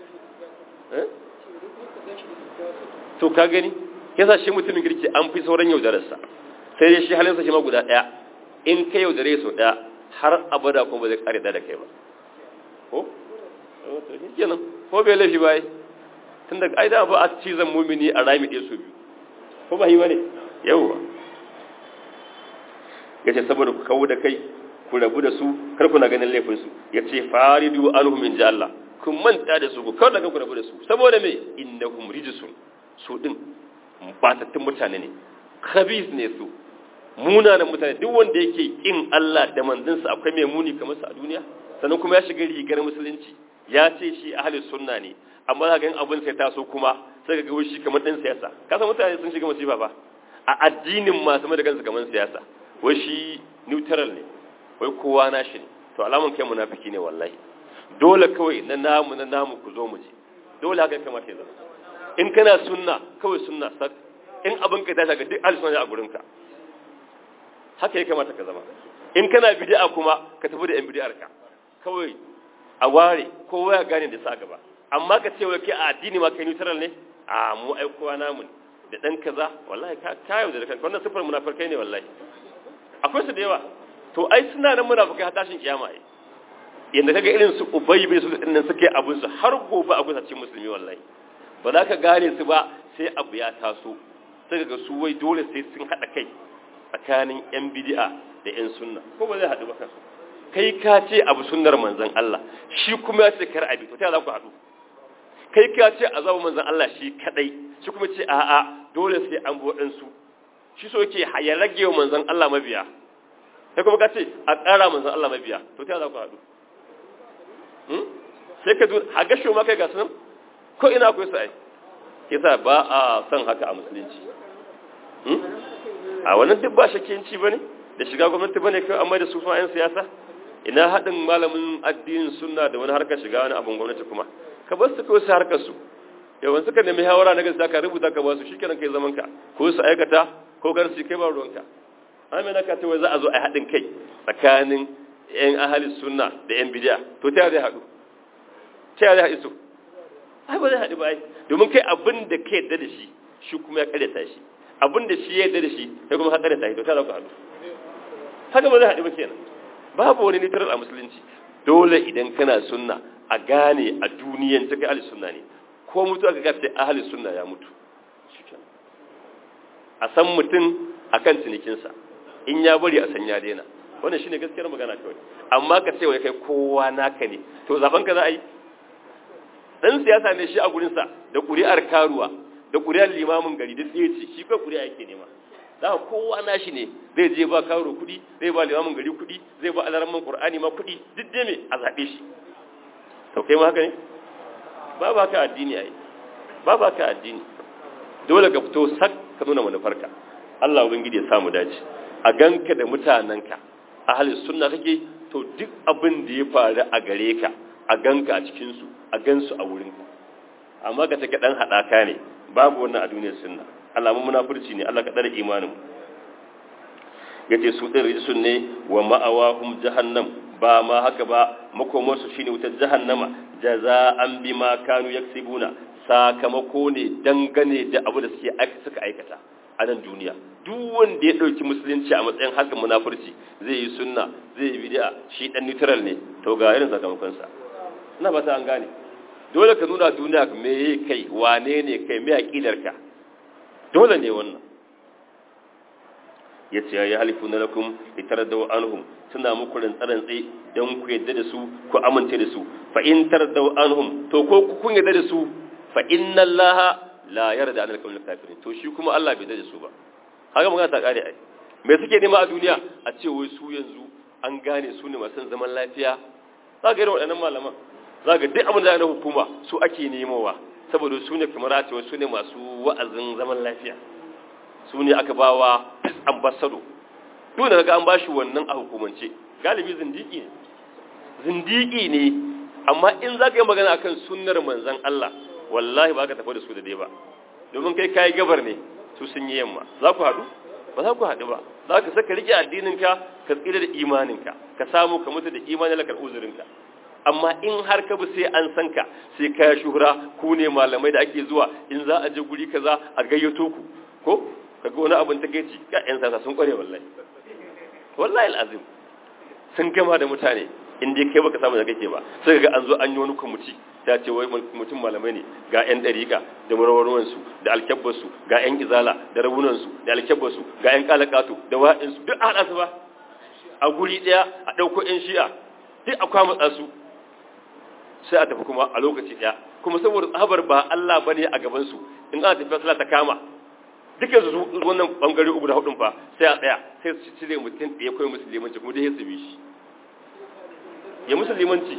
to ka gani yasa shi mutumin girki an fi sauran yaudararsa sai dai shi halinsa shi ma guda ɗaya in ka yaudare sau ɗaya har abada kuma ba zai ƙare da kai ba ko kenan ko bai laifi ba yi tun daga ai da ba a cizon mumini a rami ɗaya su biyu ko ba yi ba ne yauwa ya ce saboda ku kawo da kai ku rabu da su kar ku na ganin laifinsu ya ce faridu anhum in ji Allah kun manta da su ku kawar da ku rabu da su saboda me innahum rijsun su din batattun mutane ne khabis ne su munanan mutane duk wanda yake kin Allah da manzansa akwai mai muni kamar sa a duniya sannan kuma ya shiga rigar musulunci ya ce shi ahlus sunna ne amma za ga yin abin sai taso kuma sai ga shi kamar dan siyasa ka san mutane sun shiga musiba ba a addinin masu mai da kansu kamar siyasa wai shi neutral ne wai kowa na shi ne to alamun kai munafiki ne wallahi dole kawai na namu na namu ku zo mu je dole haka kamata ya zama in kana sunna kawai sunna sak in abin ka tashi ga duk alisunna a gurin ka haka ya kamata ka zama in kana bid'a kuma ka tafi da yan bid'ar ka kawai a ware kowa ya gane da sa gaba amma ka ce wai kai a addini ma kai neutral ne a mu ai kowa namu ne da dan kaza wallahi ka kayo da kanka wannan sifar munafikai ne wallahi akwai su da yawa to ai suna nan munafikai har tashin kiyama ai yanda kaga irin su ubay bin su dinnan suke abun su har gobe a kusa cikin musulmi wallahi ba za ka gane su ba sai abu ya taso sai ga su wai dole sai sun hada kai tsakanin yan bid'a da yan sunna ko ba zai hadu ba kansu kai ka ce abu sunnar manzon Allah shi kuma ya ce kar abi to ta za ku hadu kai ka ce azabu manzon Allah shi kadai shi kuma ce a'a dole sai an bo su shi so yake ya rage wa manzon Allah mabiya sai kuma ka ce a ƙara manzon Allah mabiya to ta za ku hadu sai ka duk a gasho ma kai ga sunan ko ina akwai sai yasa ba a son haka a musulunci a wannan duk ba shakiyanci bane da shiga gwamnati bane kai amma da su fa yan siyasa ina haɗin malamin addinin sunna da wani harkar shiga wani abin gwamnati kuma ka bar su kawai su harkar su yawan suka nemi hawara na gaskiya ka rubuta ka ba su shikenan kai zaman ka ko su aikata ko gar su kai ba ruwanka amma na ka ce wai za a zo a haɗin kai tsakanin yan ahalin sunna da yan bid'a to ta zai haɗu ta zai haɗu su ai ba zai haɗu ba ai domin kai abin da ka yadda da shi shi kuma ya karyata shi abin da shi ya yadda da shi kai kuma ka karyata shi to ta za ku haɗu haka ba zai haɗu ba kenan babu wani nitarar a musulunci dole idan kana sunna a gane a duniyan ta kai ahli sunna ne ko mutu aka gafe ahli sunna ya mutu a san mutum akan cinikinsa in ya bari a san ya daina wannan shine gaskiyar magana kawai amma ka ce wai kai kowa naka ne to zaben ka za a yi dan siyasa ne shi a gurin sa da ƙuri'ar karuwa da ƙuri'ar limamin gari duk ɗaya ce shi kai ƙuri'a yake nema za kowa nashi ne zai je ba karo kuɗi zai ba limamin gari kuɗi zai ba alaramman ƙur'ani ma kuɗi duk dai me a zaɓe shi to kai ma haka ne ba ba ka addini ai ba ba ka addini dole ka fito sak ka nuna manufarka Allah ubangiji ya samu dace a ganka da mutanenka ahalin sunna kake to duk abin da ya faru a gare ka a ganka a cikinsu a gansu a wurinka amma ka take dan haɗaka ne babu wannan a duniyar sunna alamun munafurci ne Allah ka tsare imanin yace su din rijisun ne wa ma'awahum jahannam ba ma haka ba makomar su shine wutar jahannama jaza'an bima kanu yaksibuna sakamako ne dangane da abu da suke suka aikata a nan duniya duk wanda ya ɗauki musulunci a matsayin hakan munafurci zai yi sunna zai yi bid'a shi dan neutral ne to ga irin sakamakonsa ina ba ta an gane dole ka nuna duniya me yi kai wane ne kai me aqidarka dole ne wannan yace ya halifu na lakum itaradaw anhum suna muku rantsarantsi dan ku yadda da su ku amince da su fa in taradaw anhum to ko ku kun yadda da su fa inna allaha la yarda anil qawmil kafirin to shi kuma Allah bai da su ba haka magana ta kare ai me suke nema a duniya a ce wai su yanzu an gane su ne masu zaman lafiya za ga irin waɗannan malaman za ga duk abin da na hukuma su ake nemowa saboda su ne kamar a cewa su ne masu wa'azin zaman lafiya su ne aka ba wa ambasado duk da ga an ba shi wannan a hukumance galibi zindiki ne zindiki ne amma in za ka yi magana akan sunnar manzon Allah wallahi ba ka tafi da su da dai ba domin kai kayi gabar ne su sun yi yamma za ku haɗu ba za ku haɗu ba za ka saka rike addininka ka tsira da imaninka ka samu ka mutu da imanin lakar uzurinka amma in har ka bi sai an san ka sai ka shuhura ku ne malamai da ake zuwa in za a je guri kaza a gayyato ku ko ka ga wani abin ta kai ci ka yan sasa sun kware wallahi wallahi alazim sun gama da mutane in dai kai baka samu da kake ba sai ga an zo an yi wani kwamiti ta ce wai mutum malamai ne ga 'yan ɗariƙa da marawarwansu da alkyabbarsu ga 'yan izala da rabunansu da alkyabbarsu ga 'yan kalakatu da wa'insu duk a haɗa su ba a guri ɗaya a ɗauko 'yan shi'a duk a kwamatsa su sai a tafi kuma a lokaci ɗaya kuma saboda tsabar ba Allah ba ne a gabansu in ana tafiya sallah ta kama duka su wannan bangare uku da hudun fa sai a tsaya sai su cire mutum ɗaya kawai musulmanci kuma dai ya su bi shi ya musulmanci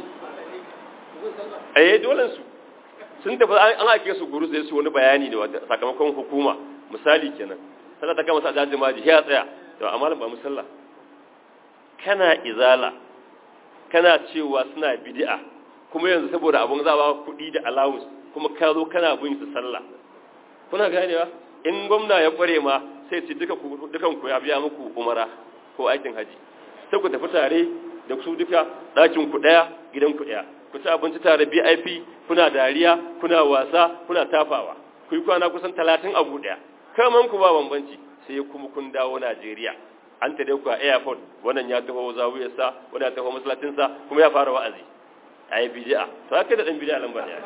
eh dole su sun tafi an ake su guru sai su wani bayani da sakamakon hukuma misali kenan sallah ta kama sa dajin maji ya tsaya to amma ba musalla kana izala kana cewa suna bid'a kuma yanzu saboda abun za ba kuɗi da allowance kuma ka zo kana bin su sallah kuna ganewa in gwamna ya kware ma sai ce duka ku dukan ku ya biya muku umara ko aikin haji sai ku tafi tare da su duka ɗakin ku ɗaya gidan ku ɗaya ku ci abinci tare BIP kuna dariya kuna wasa kuna tafawa ku yi kwana kusan talatin a ɗaya kaman ku ba bambanci sai kuma kun dawo Najeriya an tare ku a airport wannan ya taho zawiyarsa wannan ya taho masallacinsa kuma ya fara wa'azi ayi bid'a to haka da dan bid'a lamba ne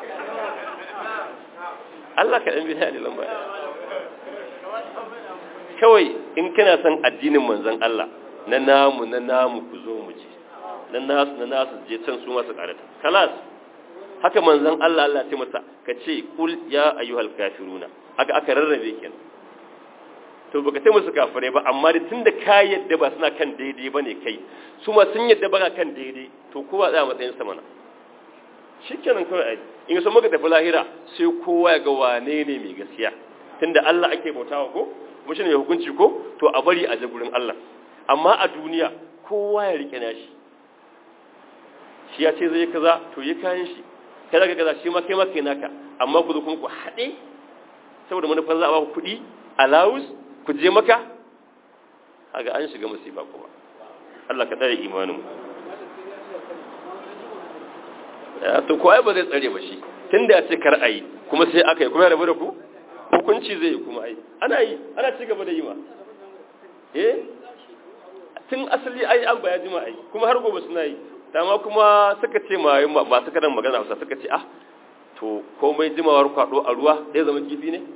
Allah ka dan bid'a ne lamba kawai in kana son addinin manzon Allah na namu na namu ku zo mu ci na nasu na nasu je can su masu karata kalas haka manzon Allah Allah ce masa ka ce kul ya ayyuhal kafiruna haka aka rarrabe kenan to baka ce musu kafirai ba amma da tunda ka yadda ba suna kan daidai bane kai su ma sun yadda ba kan daidai to kowa tsaya matsayin sa mana shikenan kawai ai in so muka tafi lahira sai kowa ya ga wane ne mai gaskiya tunda Allah ake bautawa ko kuma shine mai hukunci ko to a bari a je gurin Allah amma a duniya kowa ya rike nashi shi ya ce zai kaza to yi kayan shi kai zaka kaza shi ma kai ma kai naka amma ku zo kuma ku haɗe saboda manufar za a ba ku kuɗi allowance ku je maka kaga an shiga musifa kuma Allah ka tsare imanin ya to ko ai ba zai tsare ba shi tunda ya ce kar ayi kuma sai aka yi kuma ya rabu da ku hukunci zai yi kuma ai ana yi ana ci gaba da yi ma eh tun asali ai an baya jima ai kuma har gobe suna yi dama kuma suka ce ma masu karan magana hausa suka ce ah to komai jimawar kwado a ruwa zai zama kifi ne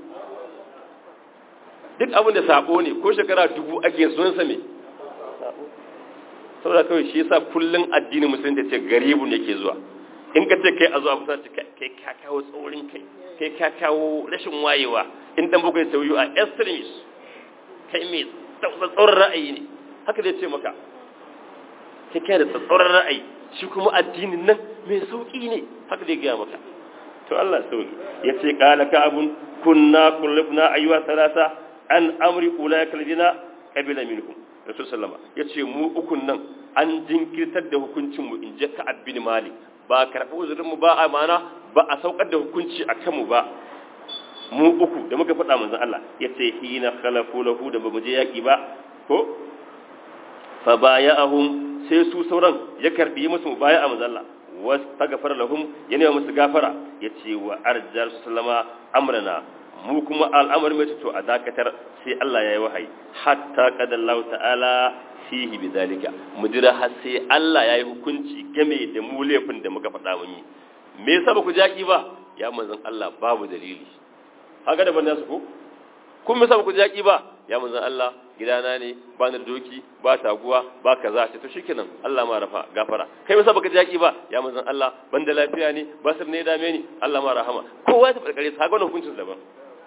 duk abin da sabo ne ko shekara dubu ake sunansa me saboda kawai shi yasa kullun addinin musulunci ce garibu ne ke zuwa in ka ce kai a zuwa kusa ce kai ka kawo tsaurin kai kai ka kawo rashin wayewa in dan bugai sauyu a extremist kai mai tsatsauran ra'ayi ne haka zai ce maka kai kai da tsatsauran ra'ayi shi kuma addinin nan mai sauki ne haka zai gaya maka to Allah sauki ya ce kala ka abun kunna kullubna ayyuha salasa an amri ulaika alladhina qabila minhum rasul sallama yace mu ukun nan an jinkirtar da hukuncin mu in je ka abin malik ba karɓi uzurin mu ba amana ba a saukar da hukunci a kanmu ba mu uku da muka faɗa manzon Allah yace hina khalafu lahu da bamu je yaki ba ko fa baya'ahum sai su sauran ya karbi musu mubaya'a manzon Allah wastaghfar lahum yana musu gafara yace wa arjal sallama amrana mu kuma al'amari mai to a dakatar sai Allah ya yi wahayi hatta qadallahu ta'ala fihi bidalika mudira har sai Allah ya yi hukunci game da mu laifin da muka faɗa mun yi me yasa ba ku jaki ba ya manzon Allah babu dalili haka da banda su ko kun me yasa ba ku jaki ba ya manzon Allah gidana ne ba na doki ba taguwa ba kaza ce to shikenan Allah ma rafa gafara kai me yasa baka jaki ba ya manzon Allah ban da lafiya ne basir ne dame ni Allah ma rahama kowa ya tafi kare sa ga wannan hukuncin daban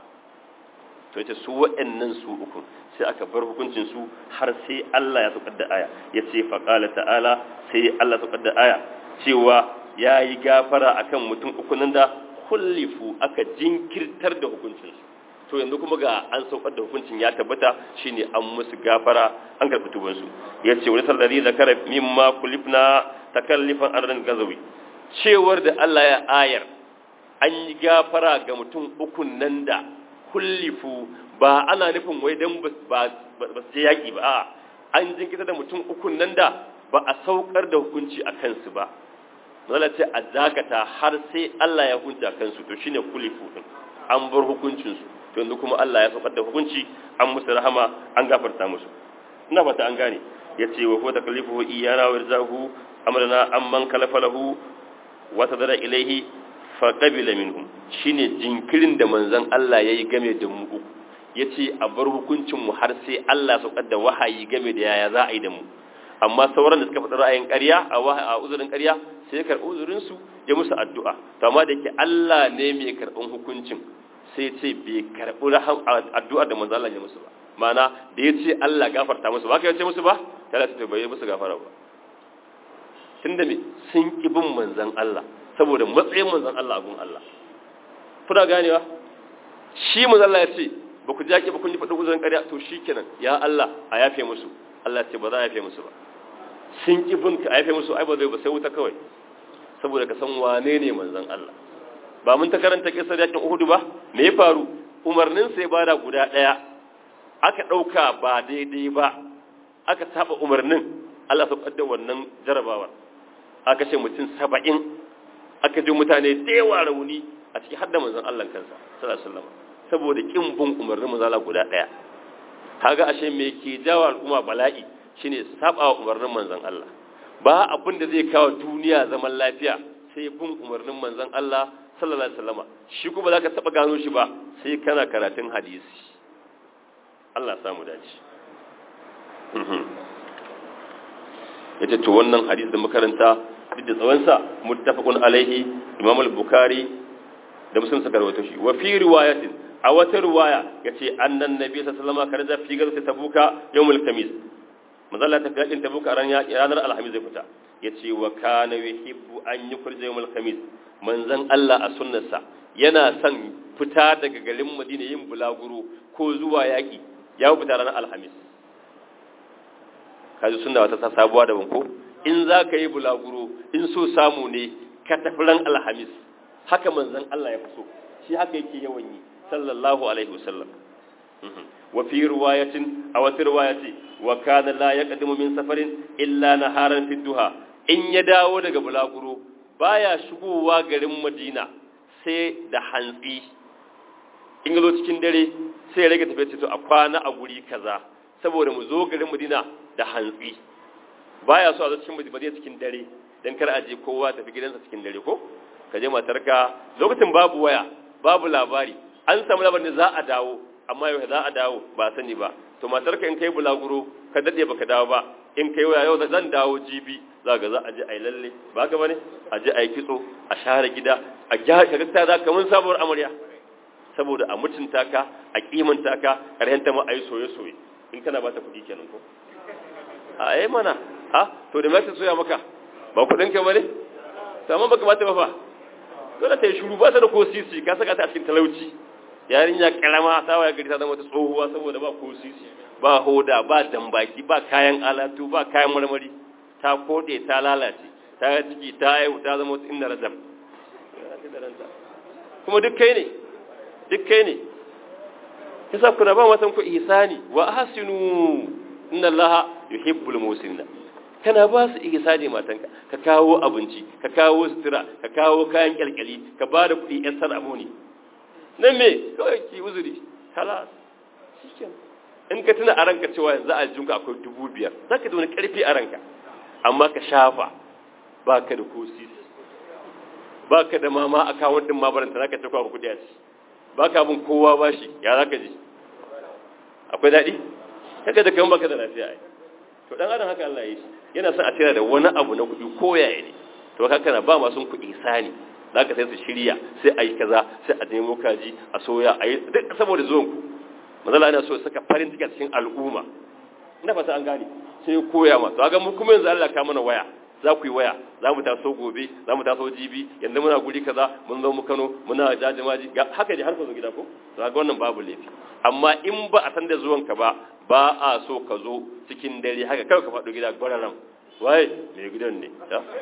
to yace su wa'annan su uku sai aka bar hukuncin su har sai Allah ya saukar da aya yace fa qala ta'ala sai Allah saukar da aya cewa yayi gafara akan mutum uku nan da kullifu aka jinkirtar da hukuncin su to yanzu kuma ga an saukar da hukuncin ya tabbata shine an musu gafara an karɓi tuban su yace wani sallari zakara mimma kulifna takallifan ardan gazawi cewar da Allah ya ayar an yi gafara ga mutum ukun nan da kullifu ba ana nufin wai dan ba su je yaƙi ba a an jinkita da mutum ukun nan da ba a saukar da hukunci a kansu ba zala ce a dakata har sai Allah ya hukunta kansu to shine kullifu din an bar hukuncinsu to yanzu kuma Allah ya saukar da hukunci an musu rahama an gafarta musu ina fata an gane ya ce wa huwa taklifuhu iyana wa irzahu amrana amman kalafa lahu wa tadara ilaihi faƙabila minhum shine jinkirin da manzon Allah ya yi game da mu uku ya ce a bar hukuncinmu har sai Allah saukar da wahayi game da yaya za a yi da mu amma sauran da suka faɗi ra'ayin ƙarya a uzurin ƙarya sai ya karɓi uzurinsu ya musu addu'a to amma da ke Allah ne mai karɓin hukuncin sai ce bai karɓi addu'ar da manzon Allah ya musu ba ma'ana da ya ce Allah gafarta musu ba ka ya ce musu ba ta ce bai musu gafara ba tunda me sun ƙi bin manzon Allah saboda matsayin manzon Allah gun Allah kuna ganewa shi manzon Allah ya ce ba ku jaki ba kun yi faɗin uzurin ƙarya to shikenan ya Allah a yafe musu Allah ce ba za a yafe musu ba sun ki bin ka a yafe musu ai ba zai ba sai wuta kawai saboda ka san wane ne manzon Allah ba mun ta karanta kisar yakin Uhud ba me ya faru umarnin sai bada guda ɗaya aka ɗauka ba daidai ba aka saba umarnin Allah ya da wannan jarabawar aka ce mutum saba'in aka ji mutane da yawa rauni a cikin hadda manzon Allah kansa sallallahu alaihi wasallam saboda kin bin umarnin manzon Allah guda daya kaga ashe me ke jawo al'umma bala'i shine saba wa umarnin manzon Allah ba abin da zai kawo duniya zaman lafiya sai bin umarnin manzon Allah sallallahu alaihi wasallam shi kuma zaka taba gano shi ba sai kana karatun hadisi Allah samu dace yace to wannan hadisi da makaranta duk da tsawonsa muttafaqun alaihi imam al-bukhari da muslim suka rawaito shi wa fi riwayatin a wata riwaya yace annan nabi sallallahu alaihi wasallam karaja fi gazati tabuka yawmul khamis manzala ta fi tabuka ran ranar alhamis zai fita yace wa kana yuhibbu an yukhrija yawmul khamis manzon Allah a sunnarsa yana son fita daga garin Madina yin bulaguro ko zuwa yaki ya fita ranar alhamis kaji sunna wata sabuwa da banko in za ka yi bulaguro in so samu ne ka tafi ran alhamis haka manzon Allah ya fi so shi haka yake yawan yi sallallahu alaihi wasallam wa fi riwayatin a wata riwayati wa kana la yaqdimu min safarin illa naharan fi duha in ya dawo daga bulaguro baya shigowa garin Madina sai da hantsi in zo cikin dare sai ya rage tafiya to a kwana a guri kaza saboda mu zo garin Madina da hantsi baya so a zo cikin Madina cikin dare dan kar a je kowa tafi gidansa cikin dare ko ka je matarka lokacin babu waya babu labari an samu labarin da za a dawo amma yau za a dawo ba sani ba to matarka in kai bulaguro ka dade baka dawo ba in kai waya yau zan dawo jibi za ga za a je a yi lalle ba ka bane a je a yi kitso a share gida a gyara ka gaskiya za ka mun sabuwar amarya saboda a mutunta ka a kimanta ka karhen ta ma a yi soye-soye in kana ba ta kuɗi kenan ko a yi mana ha to da mai soya maka ba kuɗin ka bane to amma baka bata ba fa dole ta yi shuru ba ta da ko sisi ka saka ta a cikin talauci yarinya karama ta waya gari ta zama ta tsohuwa saboda ba ko sisi ba hoda ba dambaki ba kayan alatu ba kayan marmari ta kode ta lalace ta ciki ta haihu ta zama wata inda rajab kuma duk kai ne duk kai ne yasa kuna ba matan ku ihsani wa ahsinu inna allaha yuhibbul musina kana ba su ihsani matanka ka kawo abinci ka kawo sutura ka kawo kayan kyalkyali ka ba da kuɗi yan sanamu ne nan me kawai ki uzuri halas shikenan in ka tuna a ranka cewa yanzu a jinka akwai dubu biyar za ka da wani ƙarfi a ranka amma ka shafa ba ka da kosis ba ka da mama a kawon ɗin mabaranta za ka ta kwa kudi a ci ba ka bin kowa ba shi ya za ka ji akwai daɗi haka da kan baka da lafiya ai to dan adam haka Allah ya yi yana son a tsira da wani abu na kuɗi ko yaya ne to haka na ba masu kuɗi sani za ka sai su shirya sai a yi kaza sai a nemo kaji a soya a yi duk saboda zuwan ku mazala yana so saka farin ciki a cikin al'umma ina fata an gane sai koya ma to ga mu kuma yanzu Allah ka mana waya za ku yi waya za mu taso gobe za mu taso jibi yanzu muna guri kaza mun zo mu Kano muna jajimaji haka dai har ka zo gida ko to ga wannan babu laifi amma in ba a san da zuwan ka ba ba a so ka zo cikin dare haka kawai ka faɗo gida gwararan waye mai gidan ne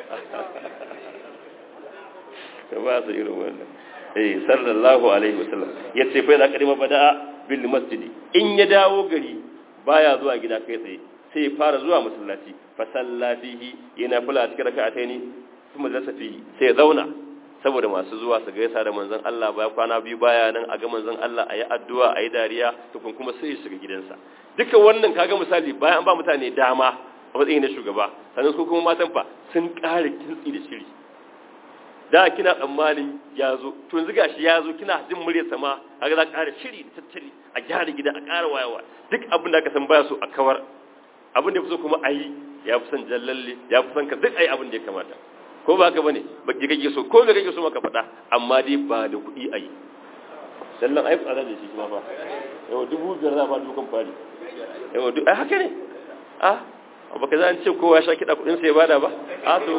ka ba su irin wannan eh sallallahu alaihi wasallam yace fa da kadima bada'a bil masjidi in ya dawo gari baya zuwa gida kai tsaye sai ya fara zuwa masallaci fa salla fihi yana fula cikin raka'ataini kuma zasa fihi sai ya zauna saboda masu zuwa su gaisa da manzon Allah baya kwana biyu baya nan a ga manzon Allah ayi addu'a ayi dariya tukun kuma sai ya shiga gidansa duka wannan kaga misali bayan an ba mutane dama a matsayin na shugaba sannan su kuma matan fa sun ƙara kintsi da shiri da kina tsammanin ya zo to yanzu gashi ya zo kina jin muryar sama kaga za ƙara shiri da tattali a gyara gida a ƙara wayawa duk abin da aka san baya so a kawar abin da ya fi so kuma a yi ya fi son jallalle ya fi son ka duk a yi abin da ya kamata ko ba haka bane ba ki kake so ko me kake so maka faɗa amma dai ba da kuɗi a yi sallan ai tsada da shi kuma fa yau dubu biyar za ba dukan fari yau duk ai haka ne ah baka za ce kowa sha kiɗa kuɗin sai bada ba a to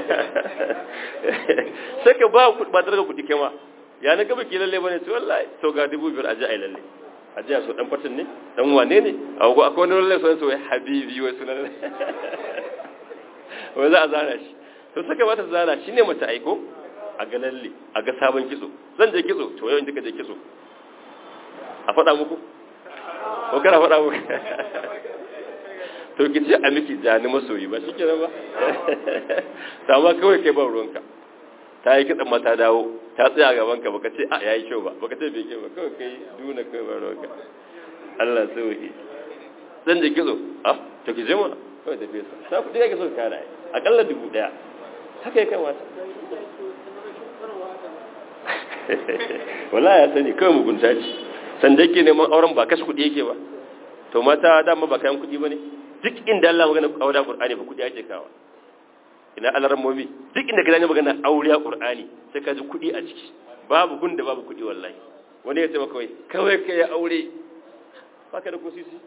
sai ka ba ba daga kuɗi kama ya na gaba ki lalle bane to wallahi to ga dubu biyar aje ai lalle aje so dan fatin ne dan wane ne a ko akwai wani lalle so so habibi wai sunan wai za a zana shi to saka mata zana shine mata aiko a ga lalle a ga sabon kitso zan je kitso to yau in ka je kitso a faɗa muku ko kana faɗa muku to ki ce a miki jani masoyi ba shike ba sama kawai kai ban ruwanka ta yi kitsan mata dawo ta tsaya gaban ka baka ce a yayi kyau ba baka ce bai kyau ba kawai kai duna kai ban ruwanka Allah sauki zan je kizo ah to ki je mana kawai da fesa sa kudi kake so ka kara akalla dubu daya haka ya kamata wallahi ya sani kawai mugunta ce sanda yake neman auren ba kashe kudi yake ba to mata dama ba kayan kudi ba ne duk inda Allah magana aure Qur'ani ba kudi ake kawa ina alaran momi duk inda kaza ne magana aure Qur'ani sai ka ji kudi a ciki babu gunda babu kudi wallahi wani ya ce maka wai kawai kai aure baka da kusisi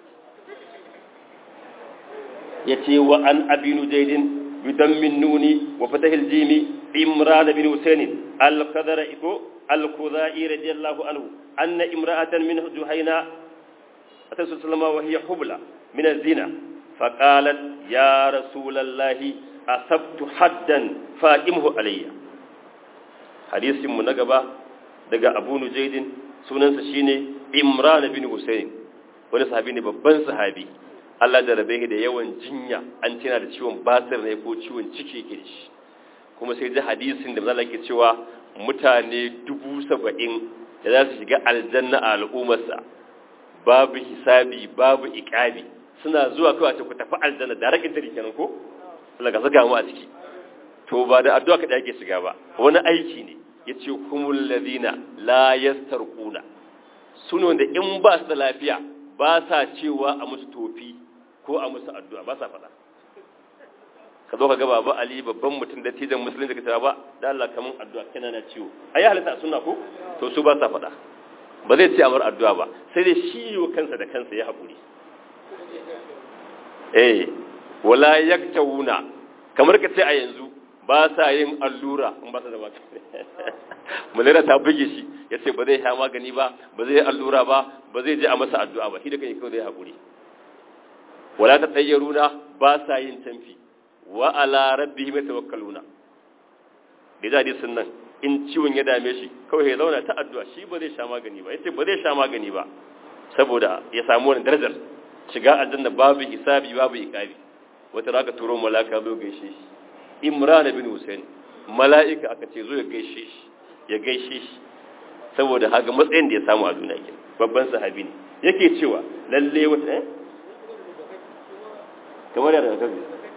yace wa an abinu jaydin bidammin nuni wa fatahil jimi imran bin husayn al-qadara iko al-khuzai radiyallahu anhu anna imra'atan min juhayna atasallama sallama wa hiya hubla من الزنا فقالت يا رسول الله أصبت حدا فائمه علي حديث من نقبة دقى أبو نجيد سنن سشيني إمران بن حسين wani sahabi ne babban sahabi Allah da rabe da yawan jinya an tana da ciwon basir ne ko ciwon ciki yake shi kuma sai ji hadisin da mazala ke cewa mutane dubu saba'in da za su shiga aljanna a al'ummarsa babu hisabi babu iƙabi suna zuwa kawai ce ku tafi aljanna da rakin tari kenan ko Allah ka saka mu a ciki to ba da addu'a kada yake shiga ba wani aiki ne yace humul ladina la yastarquna suno da in ba su da lafiya ba sa cewa a musu tofi ko a musu addu'a ba sa faɗa ka zo ka ga baba ali babban mutum da tijan musulunci ka ce ba da Allah kamun addu'a kana na ciwo ayi halitta sunna ko to su ba sa faɗa ba zai ce amar addu'a ba sai dai shi yi kansa da kansa ya haƙuri eh wala yaktawuna kamar ka ce a yanzu ba sa yin allura in ba sa da baka mulera ta buge shi ya ce ba zai sha magani ba ba zai allura ba ba zai je a masa addu'a ba shi da kai kawai zai haƙuri wala ta tsayyaruna ba sa yin tamfi wa ala rabbihim yatawakkaluna da jadi sun nan in ciwon ya dame shi kawai ya zauna ta addu'a shi ba zai sha magani ba yace ba zai sha magani ba saboda ya samu wani darajar shiga aljanna babu hisabi babu iqabi wata raka turo malaka zo gaishe shi imran bin husain mala'ika aka ce zo ya gaishe shi ya gaishe shi saboda haka matsayin da ya samu a duniya ke babban sahabi ne yake cewa lalle wata eh kamar yadda ka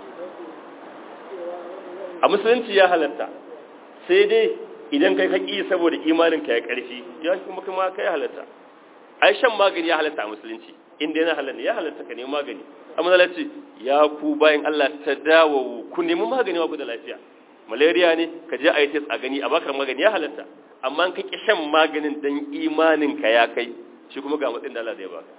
a musulunci ya halatta sai dai idan kai haƙi saboda imaninka ya ƙarfi ya kuma kuma kai halatta ai shan magani ya halatta a musulunci inda yana halatta ya halatta ka nemi magani amma zalace ya ku bayan Allah ta dawo ku nemi magani wa ku da lafiya malaria ne ka je a yi test a gani a bakar magani ya halatta amma ka ki shan maganin dan imaninka ya kai shi kuma ga matsayin da Allah zai baka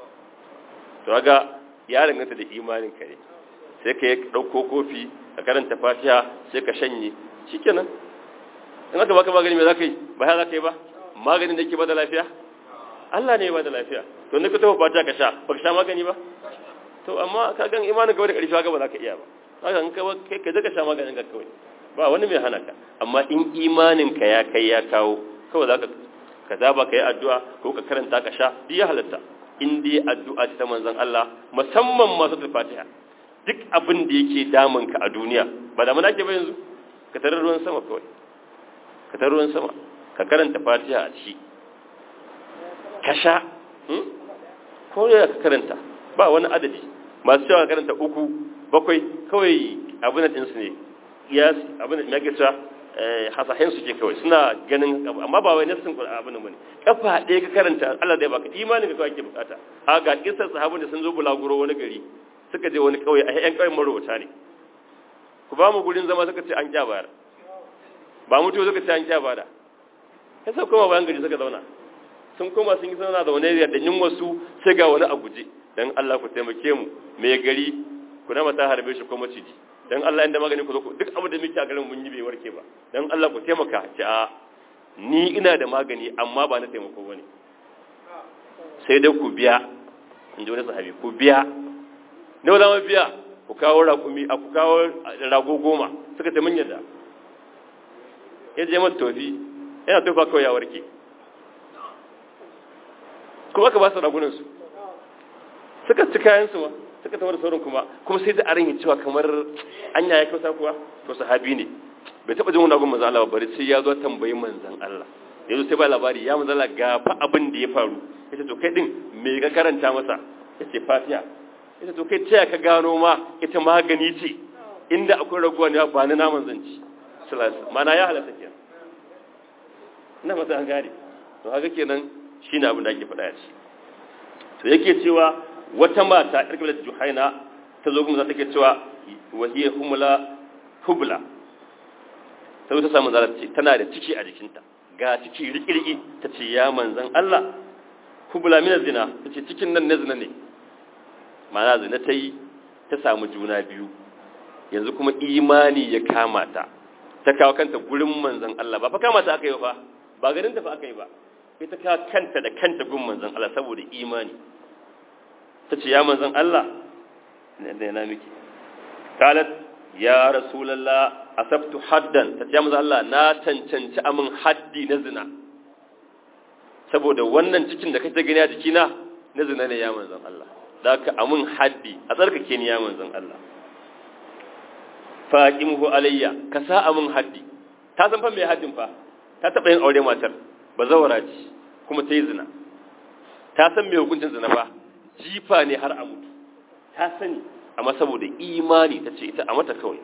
to ga ya danganta da imaninka ne sai ka yi ɗauko kofi ka karanta fatiha sai ka shanye shikenan in aka baka magani me za ka yi ba ya za ka yi ba maganin da ke ba da lafiya Allah ne ya ba da lafiya to ne ka tafi fatiha ka sha ba ka sha magani ba to amma ka gan imanin ka da ƙarfi haka ba za ka iya ba haka in kai ka ka sha maganin ka kawai ba wani mai hana ka amma in imanin ka ya kai ya kawo kawai za ka ka zaba ka yi addu'a ko ka karanta ka sha duk ya halatta in dai addu'a ta manzon Allah musamman masu fatiha duk abin da yake damun ka a duniya ba da muna ke ba yanzu ka tarar ruwan sama kawai ka tarar ruwan sama ka karanta fatiha a ci ka sha ko ya ka karanta ba wani adadi masu cewa karanta uku bakwai kawai abin da ɗinsu ne ya abin da ya cewa hasahen su ke kawai suna ganin amma ba wai nassin abin da bane kafa ɗaya ka karanta Allah zai baka imanin ka kawai ake bukata a ga kisar sahabun da sun zo bulaguro wani gari suka je wani kauye a ƴan kauyen marowata ne ku ba mu gurin zama suka ce an kya bayar ba mutu suka ce an kya bada sai sai koma bayan gari suka zauna sun koma sun yi zauna da wani da yin wasu sai ga wani a guje dan Allah ku taimake mu me gari ku na mata harbe shi ko maciji dan Allah inda magani ku zo duk abin da muke a garin mun yi bai warke ba dan Allah ku taimaka ce a ni ina da magani amma ba na taimako bane sai dai ku biya in ji wani sahabi ku biya nawa za mu biya ku kawo raƙumi a ku kawo rago goma suka ce mun yadda ya je mata tofi yana tofa kawai ya warke kuma ka ba su ragunansu suka ci kayansu ma suka tawar sauran kuma kuma sai da arin cewa kamar anya ya kauta kuwa to sahabi ne bai taba jin wani abin manzan Allah bari sai ya zo tambayi manzan Allah yanzu sai ba labari ya manzan Allah ga fa abin da ya faru yace to kai din me ka karanta masa yace fatiha yace to kai taya ka gano ma ita magani ce inda akwai raguwa ne ba ni naman zanci sallallahu mana ya halatta kenan ina mata an gane to haka kenan shine abin da ake faɗa ya ce to yake cewa wata mata ƴar kabilar juhaina ta zo kuma za ta ke cewa wahiyar humula hubla ta zo ta samu zara ce tana da ciki a jikinta ga ciki rikirki ta ce ya manzan Allah hubla mina zina ta ce cikin nan na zina ne mana zina ta yi ta samu juna biyu yanzu kuma imani ya kama ta ta kawo kanta gurin manzan Allah ba fa kama ta aka yi fa ba garin ta fa aka yi ba ita ka kanta da kanta gun manzan Allah saboda imani ta ce ya manzan Allah da yana miki kalat ya rasulallah asabtu haddan ta ce ya manzan Allah na cancanci amin haddi na zina saboda wannan cikin da kake gani a jikina na zina ne ya manzan Allah da ka amin haddi a tsarkake ni ya manzan Allah faqimuhu alayya ka sa amin haddi ta san fa me haddin fa ta taba yin aure matar bazawara ce kuma ta yi zina ta san me hukuncin zina fa jifa ne har a mutu ta sani amma saboda imani ta ce ita a mata kawai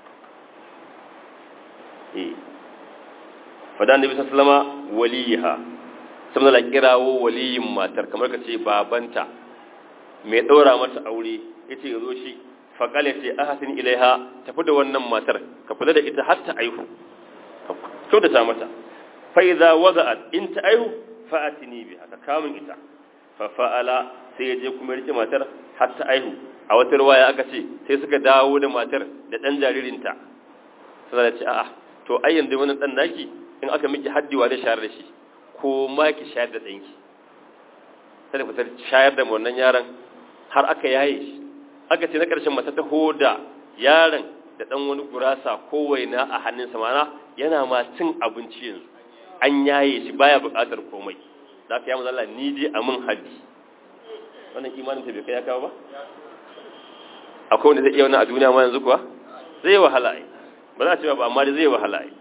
eh fada annabi sallama waliha saboda la kirawo waliyin matar kamar ka ce babanta mai ɗaura mata aure ya ce zo shi faƙale ce a hasin ilaiha tafi da wannan matar ka kula da ita har ta aihu kyautata mata fa'iza waza'at in ta aihu fa'atini bi haka kamun ita fa fa'ala sai ya je kuma rike matar har ta aihu a wata ruwaya aka ce sai suka dawo da matar da ɗan jaririnta sai da ce a'a to ai yanzu wannan ɗan naki in aka miki haddiwa da shayar da shi ko ma ki shayar da ɗanki sai da fitar shayar da wannan yaron har aka yaye shi aka ce na ƙarshen mata ta hoda yaron da ɗan wani gurasa ko waina a hannunsa mana yana ma cin abinci yanzu an yaye shi baya buƙatar komai za ka yi mazala ni dai a mun haddi wannan imanin ta bai kai ya kawo ba akwai wanda zai iya wannan a duniya ma yanzu kuwa zai yi wahala ai ba za a ce ba amma dai zai yi wahala ai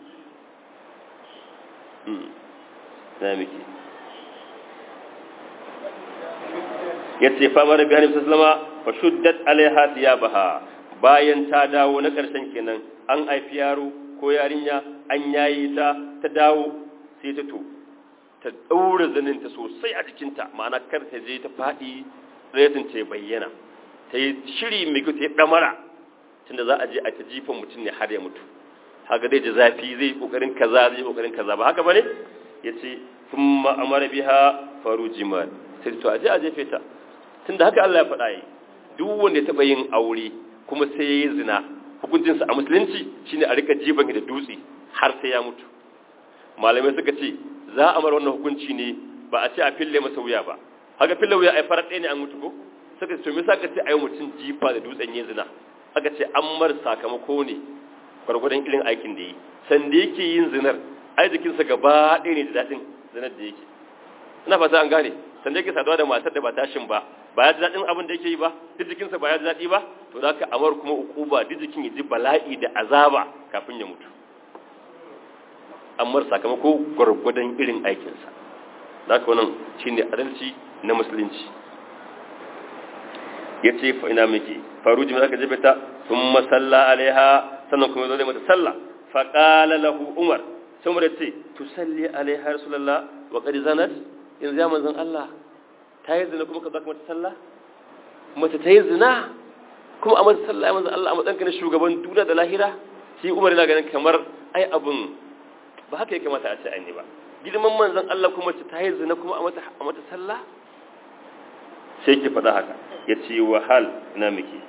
na miki ya ce famar bihani sallama fa shuddat alaiha thiyabaha bayan ta dawo na ƙarshen kenan an haifi yaro ko yarinya an yayi ta ta dawo sai ta to ta daura zaninta sosai a jikinta ma'ana kar ta je ta faɗi retin ta bayyana ta yi shiri mai kyau ta yi ɗamara tunda za a je a ta jifan mutum ne har ya mutu haka zai ji zafi zai kokarin kaza zai kokarin kaza ba haka bane yace thumma amara biha farujiman sai to aje a jefe ta tunda haka Allah ya faɗa yi duk wanda ya taba yin aure kuma sai yayi zina hukuncin sa a musulunci shine a rika jiban da dutse har sai ya mutu malamai suka ce za a mara wannan hukunci ne ba a ce a fille masa wuya ba haka fille wuya ai farar ɗaya ne an mutu ko suka ce to me yasa ka ce ayi mutum jifa da dutsen yin zina aka ce an mar sakamako ne gwargwadon irin aikin da yi sanda yake yin zinar ai jikinsa gaba ɗaya ne da daɗin zinar da yake ina fata an gane sanda yake saduwa da matar da ba tashin ba ba ya ji daɗin abin da yake yi ba duk jikinsa ba ya ji daɗi ba to za ka amar kuma ukuba duk jikin ya ji bala'i da azaba kafin ya mutu amar sakamako gwargwadon irin aikinsa za ka wannan shi ne adalci na musulunci ya ce fa ina miki faru jimi za ka jefe ta sun masalla alaiha sannan kuma zo da mata sallah fa qala lahu umar sai umar ce tusalli alaiha rasulullah wa qad zanat in ya manzon Allah ta yi zina kuma ka zaka mata sallah mace ta yi zina kuma a mata sallah manzon Allah a matsayin na shugaban duniya da lahira shi umar yana ganin kamar ai abun ba haka ya kamata a ce ai ne ba girman manzon Allah kuma mace ta yi zina kuma a mata a mata sallah sai ki faɗa haka ya ce wahal ina miki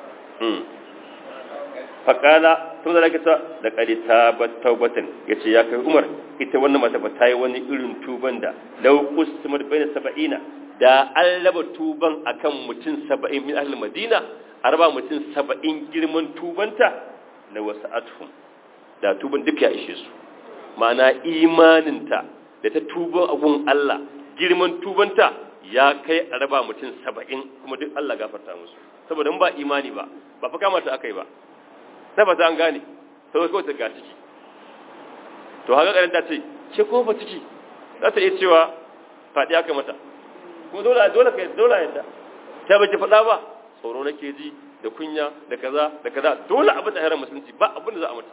faƙala tun da lakita da ƙari ta taubatan ya ce ya kai umar ita wannan mata ba ta yi wani irin tuban da laukus tumar bai da saba'ina da an raba tuban akan mutum saba'in min ahli madina a raba mutum saba'in girman tubanta na wasu athun da tuban duk ya ishe su ma'ana imaninta da ta tuban abun Allah girman tubanta ya kai a raba mutum saba'in kuma duk Allah gafarta musu saboda ba imani ba ba fa kamata aka yi ba na ba an gane sai kawai ta ga ciki to haka karin ta ce ke kuma ba ciki za ta iya cewa faɗi aka mata kuma dole dole kai dole yadda ta ba ki faɗa ba tsoro nake ji da kunya da kaza da kaza dole a bata haram musulunci ba abin da za a mata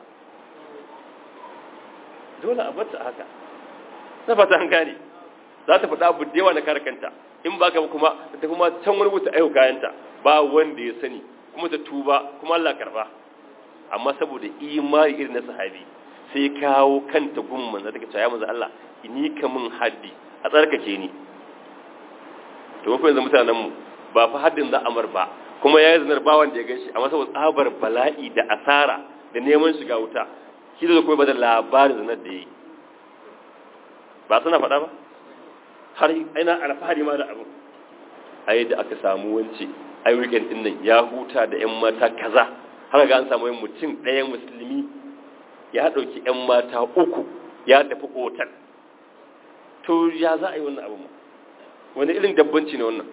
dole a bata haka na fata an gane za ta faɗa abu da yawa na kare kanta in ba ka kuma ta kuma can wani wuta ayo kayanta ba wanda ya sani kuma ta tuba kuma Allah karba amma saboda imani irin na sahabi sai kawo kanta gumman da take cewa manzo Allah ni ka mun haddi a tsarkake ni to mun yanzu mutanen mu ba fa haddin za amar ba kuma yayi zinar ba wanda ya ganshi amma saboda tsabar bala'i da asara da neman shiga wuta shi da kuma ba da labarin zinar da yayi ba suna faɗa ba har ina alfahari ma da abin ai da aka samu wance ai weekend din nan ya huta da ƴan mata kaza har ga an samu yin mutum ɗaya musulmi ya ɗauki ƴan mata uku ya tafi otal to ya za a yi wannan abu ma wani irin dabbanci ne wannan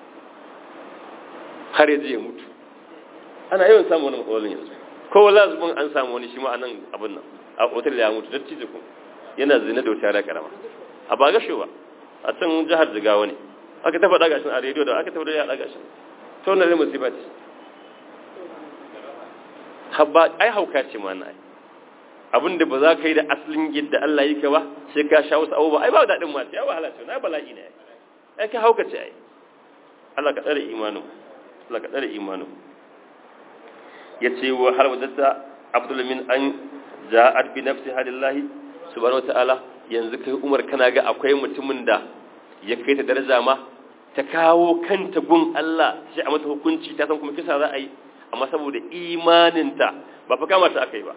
har ya je ya mutu ana yawan samun wani matsalolin yanzu ko lazubin an samu wani shi ma a nan abin nan a otal ya mutu dattijo kuma yana zina da wata yara karama a ba gasho ba a can jihar jigawa ne aka ta faɗa gashin a rediyo da aka ta faɗa ya ɗaga gashin ta wannan rai musiba ce habba ai hauka ce ma na abin da ba za ka yi da asalin yadda Allah yi ka ba sai ka sha wasu abubuwa ai ba daɗin ma ya wahala ce na bala'i ne ai ka hauka ce ai Allah ka tsare imanin Allah ka tsare imanin yace wa har wadatta Abdul min an ja'at bi nafsi halillahi subhanahu wataala yanzu kai Umar kana ga akwai mutumin da ya kai ta daraja ma ta kawo kanta gun Allah sai a mata hukunci ta san kuma kisa za a yi amma saboda imaninta ba fa kama ta aka yi ba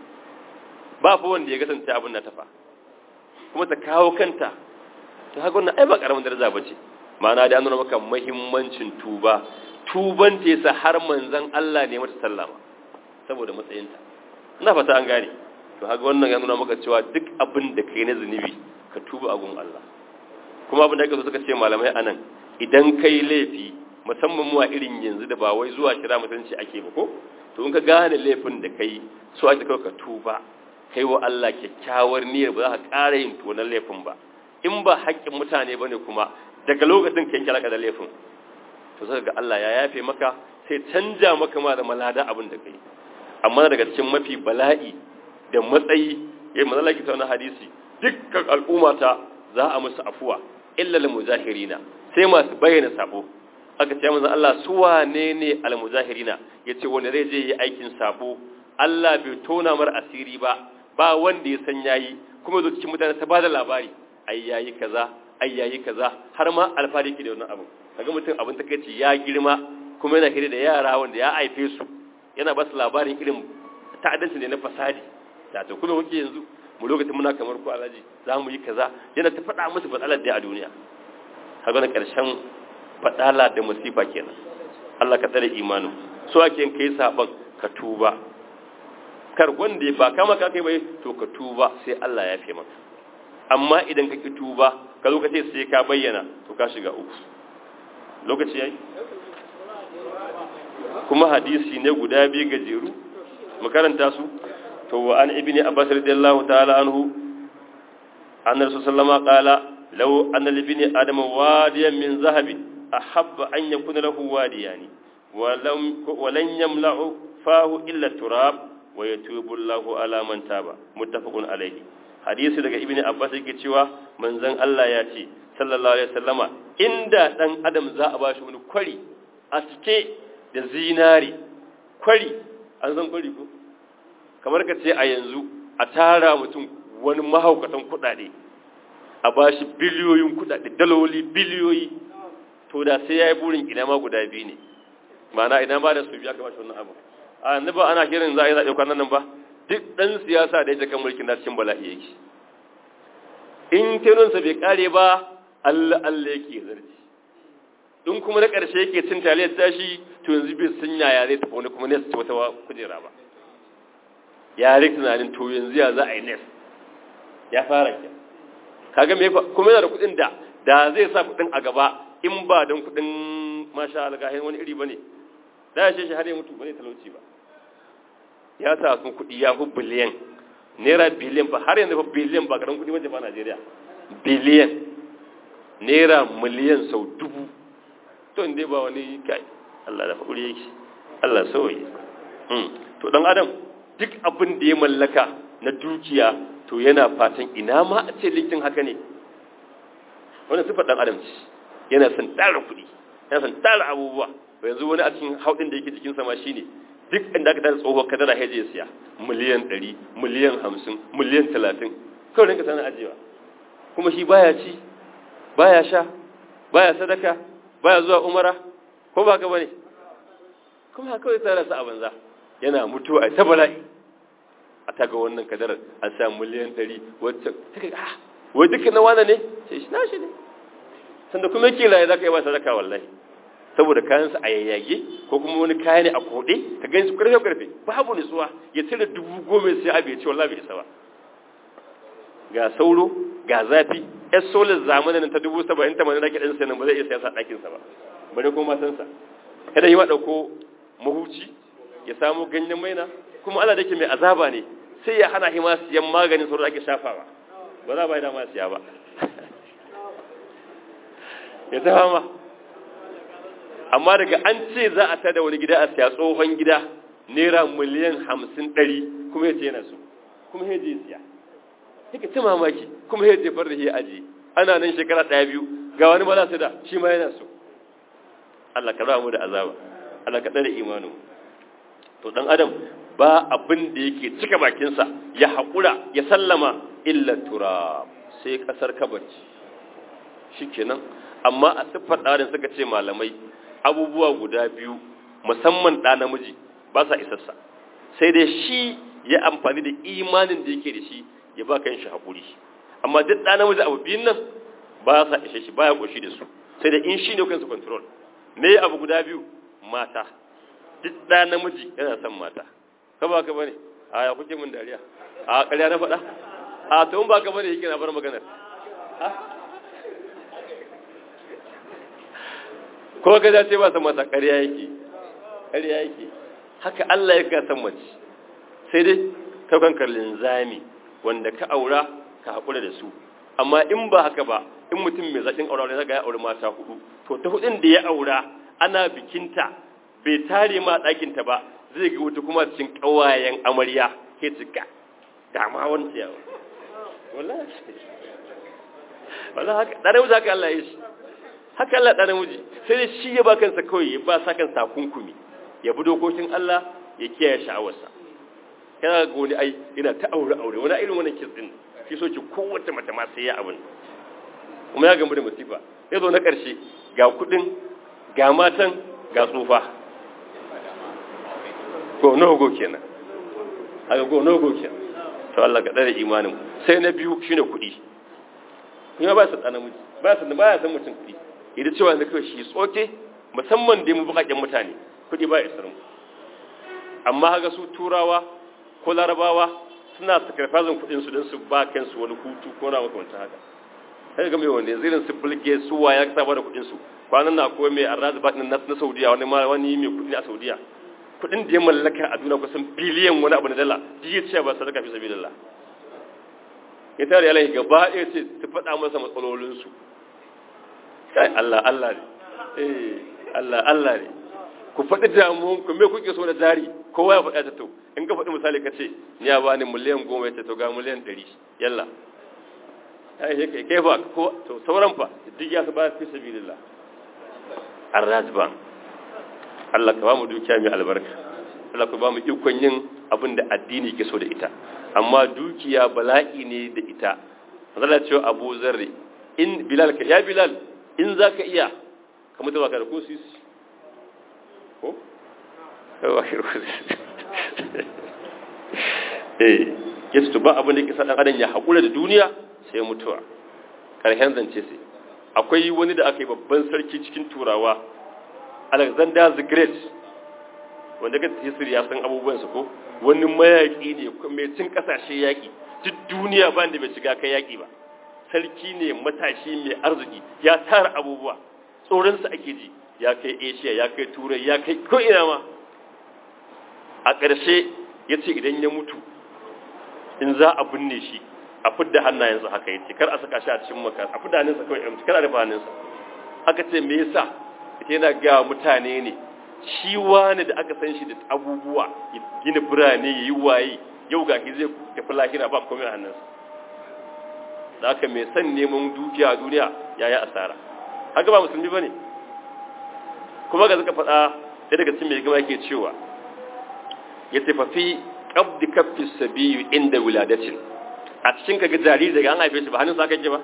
ba fa wanda ya kasance abin na tafa kuma ta kawo kanta ta haka wannan ai ba karamin daraja ba ce ma'ana da an nuna maka muhimmancin tuba tuban ta yasa har manzon Allah ne mata sallama saboda matsayinta ina fata an gane to haka wannan ya nuna maka cewa duk abin da kai na zunubi ka tuba a gun Allah kuma abin da ake so suka ce malamai anan idan kai laifi musamman mu a irin yanzu da ba wai zuwa kira mutunci ake ba ko to in ka gane laifin da kai so ake kawai ka tuba kai wa Allah kyakkyawar niyyar ba za ka ƙara yin tonan laifin ba in ba haƙƙin mutane bane kuma daga lokacin kai kira da laifin to sai ga Allah ya yafe maka sai canja maka ma da malada abin da kai amma daga cikin mafi bala'i da matsayi yayin manzala ki tauna hadisi dukkan al'ummata za a musu afuwa illa lil mujahirina sai masu bayyana sabo aka ce manzo Allah su wane ne al mujahirina yace wanda zai je yi aikin sabo Allah bai tona mar asiri ba ba wanda ya san yayi kuma zo cikin mutane ta bada labari ai yayi kaza ai yayi kaza har ma alfari ke da wannan abu kaga mutum abin takeici ya girma kuma yana kire da yara wanda ya haife su yana ba su labarin irin ta'addanci ne na fasadi da to kuma muke yanzu mu lokacin muna kamar ku alaji za mu yi kaza yana ta faɗa musu batsalar da a duniya kaga na ƙarshen faɗala da musifa kenan Allah ka tsare imanin so ake kai saban ka tuba kar wanda ba kama ka kai bai to ka tuba sai Allah ya fi maka amma idan ka ki tuba ka zo ka ce sai ka bayyana to ka shiga uku lokaci yayi kuma hadisi ne guda biyu gajeru mu karanta su to wa an ibni abbas radiyallahu ta'ala anhu anna rasul sallama qala law anna li ibni adam wadiyan min zahabin ahabba an yakuna lahu wadiyani wa lam wa lan yamla'u fahu illa turab wa yatubu Allahu ala man taba muttafaqun alayhi hadisi daga ibni abbas yake cewa manzon Allah ya ce sallallahu alaihi wasallama inda dan adam za a bashi wani kwari a cike da zinari kwari an san kwari ko kamar ka ce a yanzu a tara mutum wani mahaukatan kudade a bashi biliyoyin kudade daloli biliyoyi to da sai ya yi burin ina ma guda biyu ne ma'ana ina ba da su biya ka bashi wannan abu a yanzu ba ana kiran za a yi zaɓe kwanan nan ba duk ɗan siyasa da ya kan mulkin na cikin bala'i yake in tenonsa bai kare ba Allah Allah yake zarci in kuma na ƙarshe yake cin taliyar tashi to yanzu bai sun yaya zai tafi wani kuma ne su ci wata kujera ba ya rik tunanin to yanzu ya za a yi nes ya fara ke kaga me kuma yana da kuɗin da da zai sa kuɗin a gaba in ba don kuɗin masha algahin wani iri bane da ya shi har ya mutu bane talauci ba ya sa sun kuɗi ya fi biliyan naira biliyan ba har yanzu fa biliyan ba karan kuɗi wajen ba Najeriya biliyan naira miliyan sau dubu to inda ba wani kai Allah da faɗuri yake Allah sauye to dan adam duk abin da ya mallaka na dukiya to yana fatan ina ma a ce likin haka ne wannan sifar dan adam ce yana son tara kuɗi yana son tara abubuwa yanzu wani a cikin haudin da yake jikin sama shine duk inda aka tara tsohuwar kadara ya je siya miliyan 100 miliyan 50 miliyan 30 kawai rinka sanar ajiyewa kuma shi baya ci baya sha baya sadaka baya zuwa umara ko ba ka bane kuma kawai tsara sa a banza yana mutuwa a ta bala'i a taga wannan kadarar a sa miliyan 100 wacce take ah wai duka na wane ne sai shi nashi ne sanda kuma yake laye zaka yi ba sadaka wallahi saboda kayansa a yayyage ko kuma wani kaya ne a kode ka gani su karfe karfe babu nutsuwa ya cire dubu goma sai abu ya ce wallahi bai isa ba ga sauro ga zafi yar solar zamanin ta dubu saba'in ta manana kiɗan sanin ba zai iya sayasa ɗakinsa ba bane ko matansa kada yi ma ɗauko mahuci ya samu ganyen maina kuma Allah da ke mai azaba ne sai ya hana hima siyan maganin sauro ake shafawa ba za ba yi dama siya ba ya ta fama amma daga an ce za a tada wani gida a siya tsohon gida naira miliyan hamsin ɗari kuma ya ce yana so kuma ya je siya yake ta mamaki kuma ya jefar da ya aji ana nan shekara ɗaya biyu ga wani ba su da shi ma yana so Allah ka rawa mu da azaba Allah ka tsare imanin to dan adam ba abin da yake cika bakinsa ya haƙura ya sallama illa turab sai kasar kabarci shikenan amma a siffar ɗarin suka ce malamai abubuwa guda biyu musamman ɗa namiji ba sa isassa sai dai shi ya amfani da imanin da yake da shi ya ba kan shi haƙuri amma duk ɗa namiji abu biyun nan ba sa ishe shi baya ƙoshi da su sai da in shi ne kansu control me abu guda biyu mata duk ɗa namiji yana son mata ka ba ka bane a ya kuke min dariya a ƙarya na faɗa a to in ba ka bane yake na bar maganar ko ga da ce ba san mata ƙarya yake ƙarya yake haka Allah ya ka san mace sai dai ka kankar linzami wanda ka aura ka haƙura da su amma in ba haka ba in mutum mai zaƙin aura ne zaga ya aure mata hudu to ta hudun da ya aura ana bikinta bai tare ma ɗakinta ba zai ga wata kuma cikin ƙawayen amarya ke cika dama wani ciyawa wallahi wallahi haka ɗan namiji haka Allah ya shi haka Allah ɗan namiji sai dai shi ya ba kansa kawai ya ba sa kansa kunkumi ya bi dokokin Allah ya kiyaye sha'awarsa yana ga wani ai yana ta aure aure wani irin wannan kis din shi so ki kowace mata ma sai ya abin kuma ya gamu da musifa ya zo na ƙarshe ga kuɗin ga matan ga tsufa go no go kenan haka go no go kenan to Allah ka dare imanin sai na biyu shine kuɗi kuma ba su tsana miji ba su ba ya san mutum kuɗi idan cewa da kawai shi tsoke musamman da mu bukakken mutane kuɗi ba isar mu amma haka su turawa ko larabawa suna sakarfazin kuɗin su don su ba kansu wani hutu ko na makamanta haka sai ga mai wanda zirin su bulge su wa ya saba da kuɗin su kwanan na akwai mai arrazi baɗin na na saudiya wani ma wani mai kuɗi a saudiya kuɗin da ya mallaka a duniya kusan biliyan wani abu na dala duk ya ce ba sadaka fi sabilillah ya tare ya lahi gaba ɗaya ce ta faɗa masa matsalolinsu kai Allah Allah ne eh Allah Allah ne ku faɗi damuwan ku me kuke so na jari kowa ya faɗa ta to in ka faɗi misali ka ce ni ya bani miliyan goma ya ce to ga miliyan ɗari yalla ai he kai kai fa ko to sauran fa duk ya su ba fi sabilillah arrazban Allah ka ba mu dukiya mai albarka Allah ka ba mu ikon yin abin da addini ke so da ita amma dukiya bala'i ne da ita Allah ce Abu Zarri in Bilal ka ya Bilal in zaka iya ka mutu baka da ko sisi ko yawa eh yace to ba abin da yake sa dan adam ya hakura da duniya sai mutuwa karshen zance sai akwai wani da aka yi babban sarki cikin turawa Alexander the Great wanda ga history ya san abubuwansa ko wani mayaki ne mai cin kasashe yaki duk duniya ba da bai shiga kai yaki ba sarki ne matashi mai arziki ya tara abubuwa tsoronsa ake ji ya kai asia ya kai turai ya kai ko ina ma a ƙarshe ya ce idan ya mutu in za a binne shi a fidda hannayensa haka yace kar a saka shi a cikin maka a fidda hannunsa kawai amci kar a rufe hannunsa aka ce me yasa ita yana ga mutane ne shi wani da aka san shi da abubuwa ya gina birane ya yi waye yau ga zai tafi lahira ba komai a hannunsa da aka mai son neman dukiya a duniya ya yi asara haka ba musulmi ba ne kuma ga suka faɗa ɗaya daga cikin mai gama yake cewa ya tafafi ƙabdi kaffi sabiyu inda wuladacin a cikin kaga jariri daga an haife shi ba hannun sa aka ba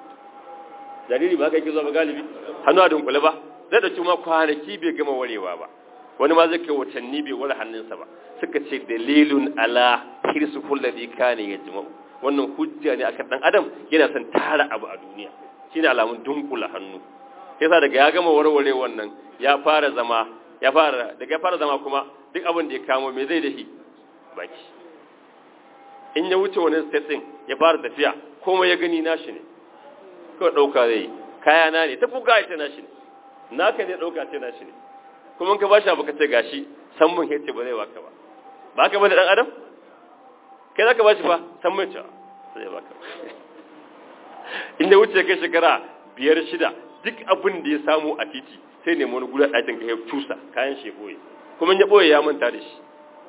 jariri ba haka yake zuwa ba galibi hannu a dunkule ba zai da ma kwanaki bai gama warewa ba wani ma zai kai watanni bai ware hannunsa ba suka ce dalilun ala hirsu kulladi kane ya jima'u wannan hujja ne akan dan adam yana son tara abu a duniya shine alamun dunkula hannu yasa daga ya gama warware wannan ya fara zama ya fara daga ya fara zama kuma duk abin da ya kamo me zai dahi baki in ya wuce wani state din ya fara tafiya komai ya gani nashi ne kawai dauka zai kaya na ne ta fuga ita nashi ne naka ne dauka ce nashi ne kuma ka bashi abu ka ce gashi san mun yace ba zai baka ba ba ka bane dan adam kai zaka bashi fa san mun cewa zai baka in da wuce kai shekara biyar shida duk abin da ya samu a titi sai nemi wani gudan ɗakin ka ya tusa kayan shi boye kuma ya boye ya manta da shi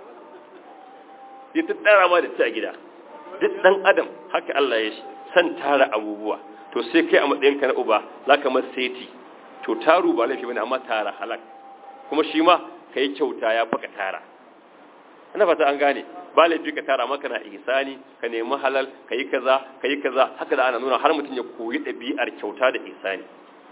ya tattara ma da ci a gida duk dan adam haka Allah ya shi san tara abubuwa to sai kai a matsayin ka na uba zaka masa seti to taru ba laifi bane amma tara halak kuma shi ma kai kyauta ya faka tara ina fata an gane ba laifi ka tara maka na ihsani ka nemi halal ka yi kaza ka yi kaza haka da ana nuna har mutum ya koyi ɗabi'ar kyauta da ihsani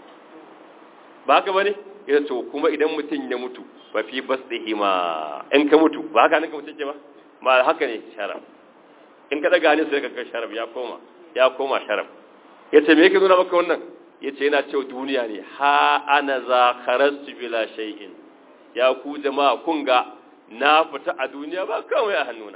ba haka bane ya to kuma idan mutum ya mutu ba fi basdihi ma in ka mutu ba haka ne ka mutum ke ba ma haka ne sharaf in ka daga ne sai ka ga sharaf ya koma ya koma sharaf yace me yake nuna maka wannan yace yana cewa duniya ne ha ana za kharastu bila shay'in ya ku jama'a kun ga na fita a duniya ba kawai a hannuna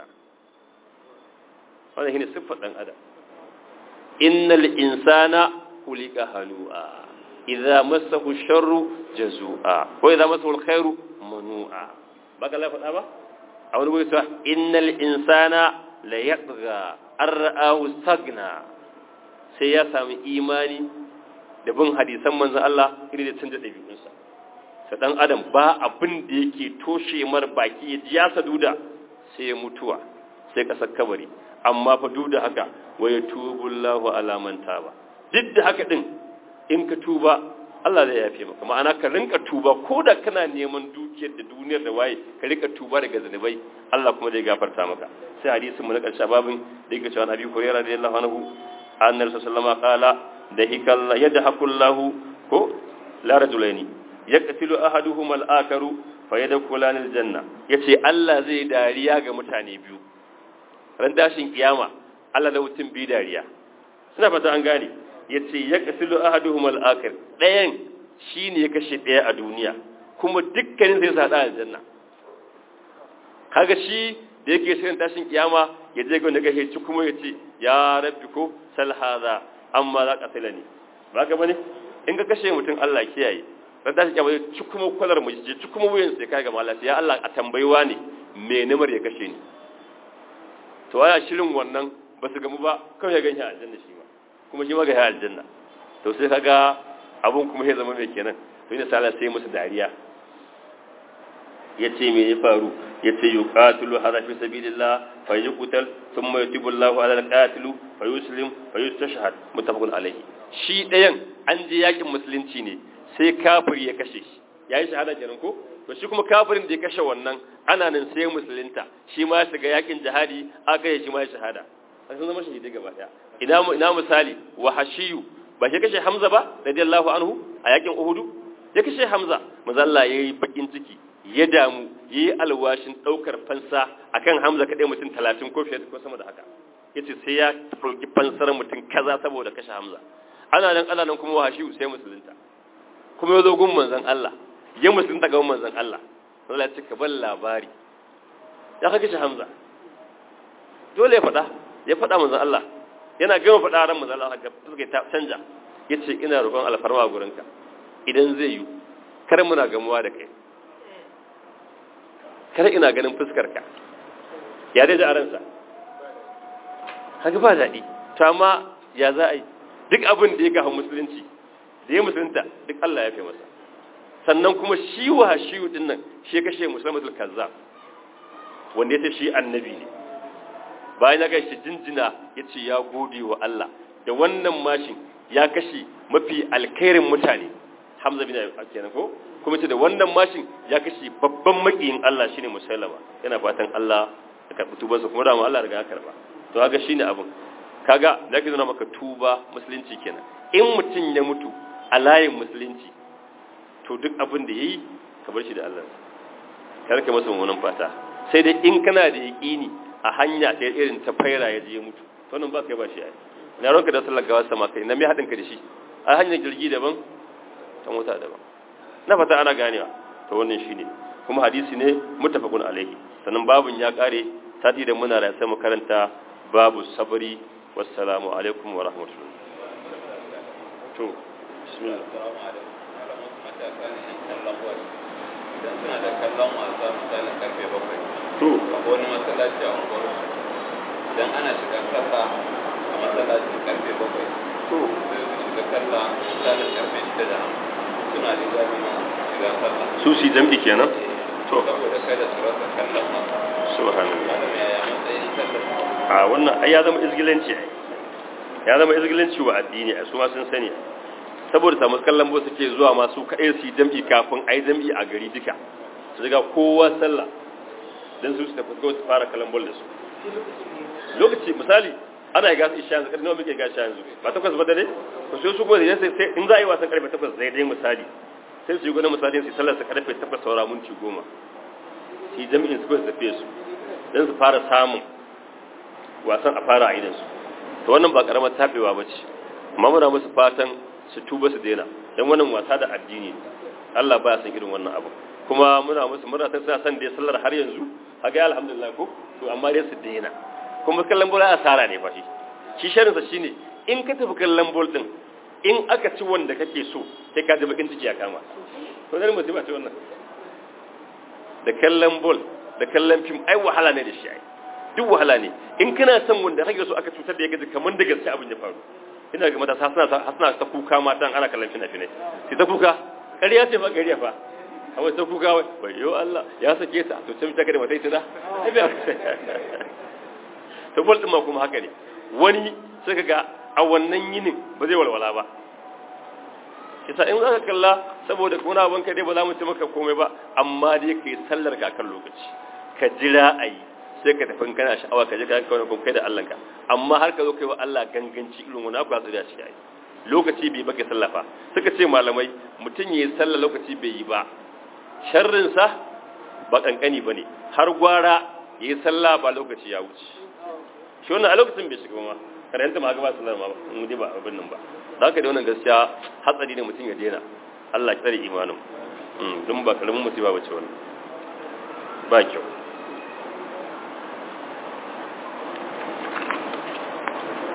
wannan shine siffar dan adam innal insana khuliqa halu'a idza massahu sharru jazua wa idza massahu alkhairu manu'a baka la faɗa ba a wani gurin cewa innal insana la yatgha ar'ahu stagna sai ya sami imani da bin hadisan manzon Allah irin da canza ɗabi'unsa sa dan adam ba abin da yake toshe mar baki ya ji ya saduda sai ya mutuwa sai kasar kabari amma fa duk da haka wa yatubu Allahu ala man taba duk da haka din in ka tuba Allah zai yafe maka ma'ana ka rinka tuba ko da kana neman dukiyar da duniyar da waye ka rinka tuba daga zanubai Allah kuma zai gafarta maka sai hadisin mu na karshe babin da yake cewa Abi Hurairah radiyallahu anhu annabi sallallahu alaihi wasallam qala da hikalla yadhakullahu ko la rajulaini yaqtilu ahaduhum al-akaru fayadkhulani al-janna yace Allah zai dariya ga mutane biyu ran dashin kiyama Allah da mutum bi dariya suna fata an gane yace yaqtilu ahaduhum al-akar dayan shine ya kashe daya a duniya kuma dukkanin zai sada aljanna kaga shi da yake shirin tashin kiyama ya je ga wanda kashe ci kuma yace ya rabbi ko sal hadha amma za ka ne ba ka bane in ka kashe mutum Allah kiyaye ran tashi kiyama ya ci kuma kwalar mu je ci kuma wuyan sai kai ga malaka ya Allah a tambayiwa ne me namar ya kashe ni to aya shirin wannan ba su gamu ba kawai ya ganye aljanna shi ma kuma shi ma ga aljanna to sai kaga abun kuma ya zama mai kenan to ina sala sai musu dariya yace me ya faru yace yuqatilu hadha fi sabilillah fa yuqtal thumma yutibu Allahu ala al-qatil fa yuslim fa yustashhad muttafaqun alayhi shi dayan an je yakin musulunci ne sai kafir ya kashe shi yayi shahada kenan ko to shi kuma kafirin da ya kashe wannan ana nan sai musulunta shi ma shiga yakin jihadi aka yi shi ma shahada sun zama shahidai gaba daya ina ina misali wahashiyu ba shi kashe Hamza ba radiyallahu anhu a yakin Uhudu ya kashe Hamza manzo Allah yayi bakin ciki ya damu yayi alwashin daukar fansa akan Hamza kadai mutum 30 ko fiye ko sama da haka yace sai ya dauki fansar mutum kaza saboda kashe Hamza ana nan ana nan kuma wahashiyu sai musulunta kuma yazo gun manzon Allah ya musulunta ga manzon Allah Allah ya ce ka bar labari ya ka kashe Hamza dole ya faɗa ya faɗa manzon Allah yana gama faɗa ran manzon Allah ga suka ta canja yace ina roƙon alfarma a gurinka idan zai yi kar muna gamuwa da kai kar ina ganin fuskar ka ya dai da aransa haka ba daɗi to amma ya za a yi duk abin da ya gafa musulunci da ya musulunta duk Allah ya fi masa sannan kuma shi wa shi din nan shi kashe musulmatul kazzab wanda ya ce shi annabi ne bayan ya gaishe jinjina ya ce ya gode wa Allah da wannan mashin ya kashe mafi alkhairin mutane hamza bin kenan ko kuma ce da wannan mashin ya kashe babban makiyin Allah shine musallama yana fatan Allah ya karbi tubansa kuma da mu Allah riga ya karba to kaga shine abin kaga da ke nuna maka tuba musulunci kenan in mutum ya mutu a layin musulunci to duk abin da yayi ka bar shi da Allah kar ka masa mummunan fata sai dai in kana da yaqini a hanya ta irin ta faira ya je mutu to nan ba kai ba shi ai na ranka da sallar gawa sama kai na mai hadin ka da shi a hanyar jirgi daban ta mota daban na fata ana ganewa to wannan shine kuma hadisi ne muttafaqun alaihi sannan babun ya kare sati da muna da sai mu karanta babu sabri wassalamu alaikum wa rahmatullahi to bismillah idan suna da kallon wasa misalin karfe bakwai to akwai wani masallaci a unguwar idan ana shiga sallah a masallacin karfe bakwai to sai su shiga sallah misalin karfe shida da hamsin suna da jami'in shiga sallah su si jam'i kenan to saboda kada su rasa kallon wasa subhanallah malam yaya matsayin sallar a wannan ai ya zama izgilanci ai ya zama izgilanci wa addini ai su ma sun sani saboda samu kallon bo suke zuwa masu kaɗai su yi jam'i kafin a yi jam'i a gari duka su riga kowa sallah don su su tafi su fara kallon bol da su lokaci misali ana gasa isha yanzu ƙarfi nawa muke gasa yanzu ba takwas ba da ne ku sai su gode sai sai in za a yi wasan karfe takwas zai dai misali sai su yi gudun misali su sallar su karfe takwas saura minti goma su yi jami'in su kawai su tafiye su don su fara samun wasan a fara a idansu to wannan ba karamar tabewa ba ce amma muna musu fatan su tuba su daina don wannan wasa da addini Allah ba ya san irin wannan abu kuma muna musu muna san suna san da sallar har yanzu haka alhamdulillah ko to amma dai su daina kuma kallon bola asara ne fa shi shi sharin sa shine in ka tafi kallon bol din in aka ci wanda kake so sai ka ji bakin ciki ya kama to dan mutum ce wannan da kallon bol da kallon fim ai wahala ne da shi ai duk wahala ne in kana son wanda kake so aka cutar da ya gaji kamar da gaske abin ya faru ina ga matasa suna suna ta kuka matan ana kallon fina-finai sai ta kuka ƙarya ce fa ƙarya fa amma ta kuka wai bayo Allah ya sake ta to sai mutaka da matai tana to bol din ma kuma haka ne wani sai kaga a wannan yinin ba zai walwala ba kisa in zaka kalla saboda kuna abin ka dai ba za mu ci maka komai ba amma dai kai sallar ka kan lokaci ka jira ayi sai ka tafi kana sha'awa ka je ka kawo kun kai da Allah ka amma har ka zo kai wa Allah ganganci irin wani abu tsira shi ai lokaci bai baka sallafa suka ce malamai mutum yayi sallah lokaci bai yi ba sharrin sa ba kankani bane har gwara yayi sallah ba lokaci ya wuce shi wannan a lokacin bai shiga ma karanta ma ga ba sallar ma mu dai ba abin nan ba da haka da wannan gaskiya hatsari ne mutum ya daina Allah ya tsare imanin dun ba karamin musiba bace wannan ba kyau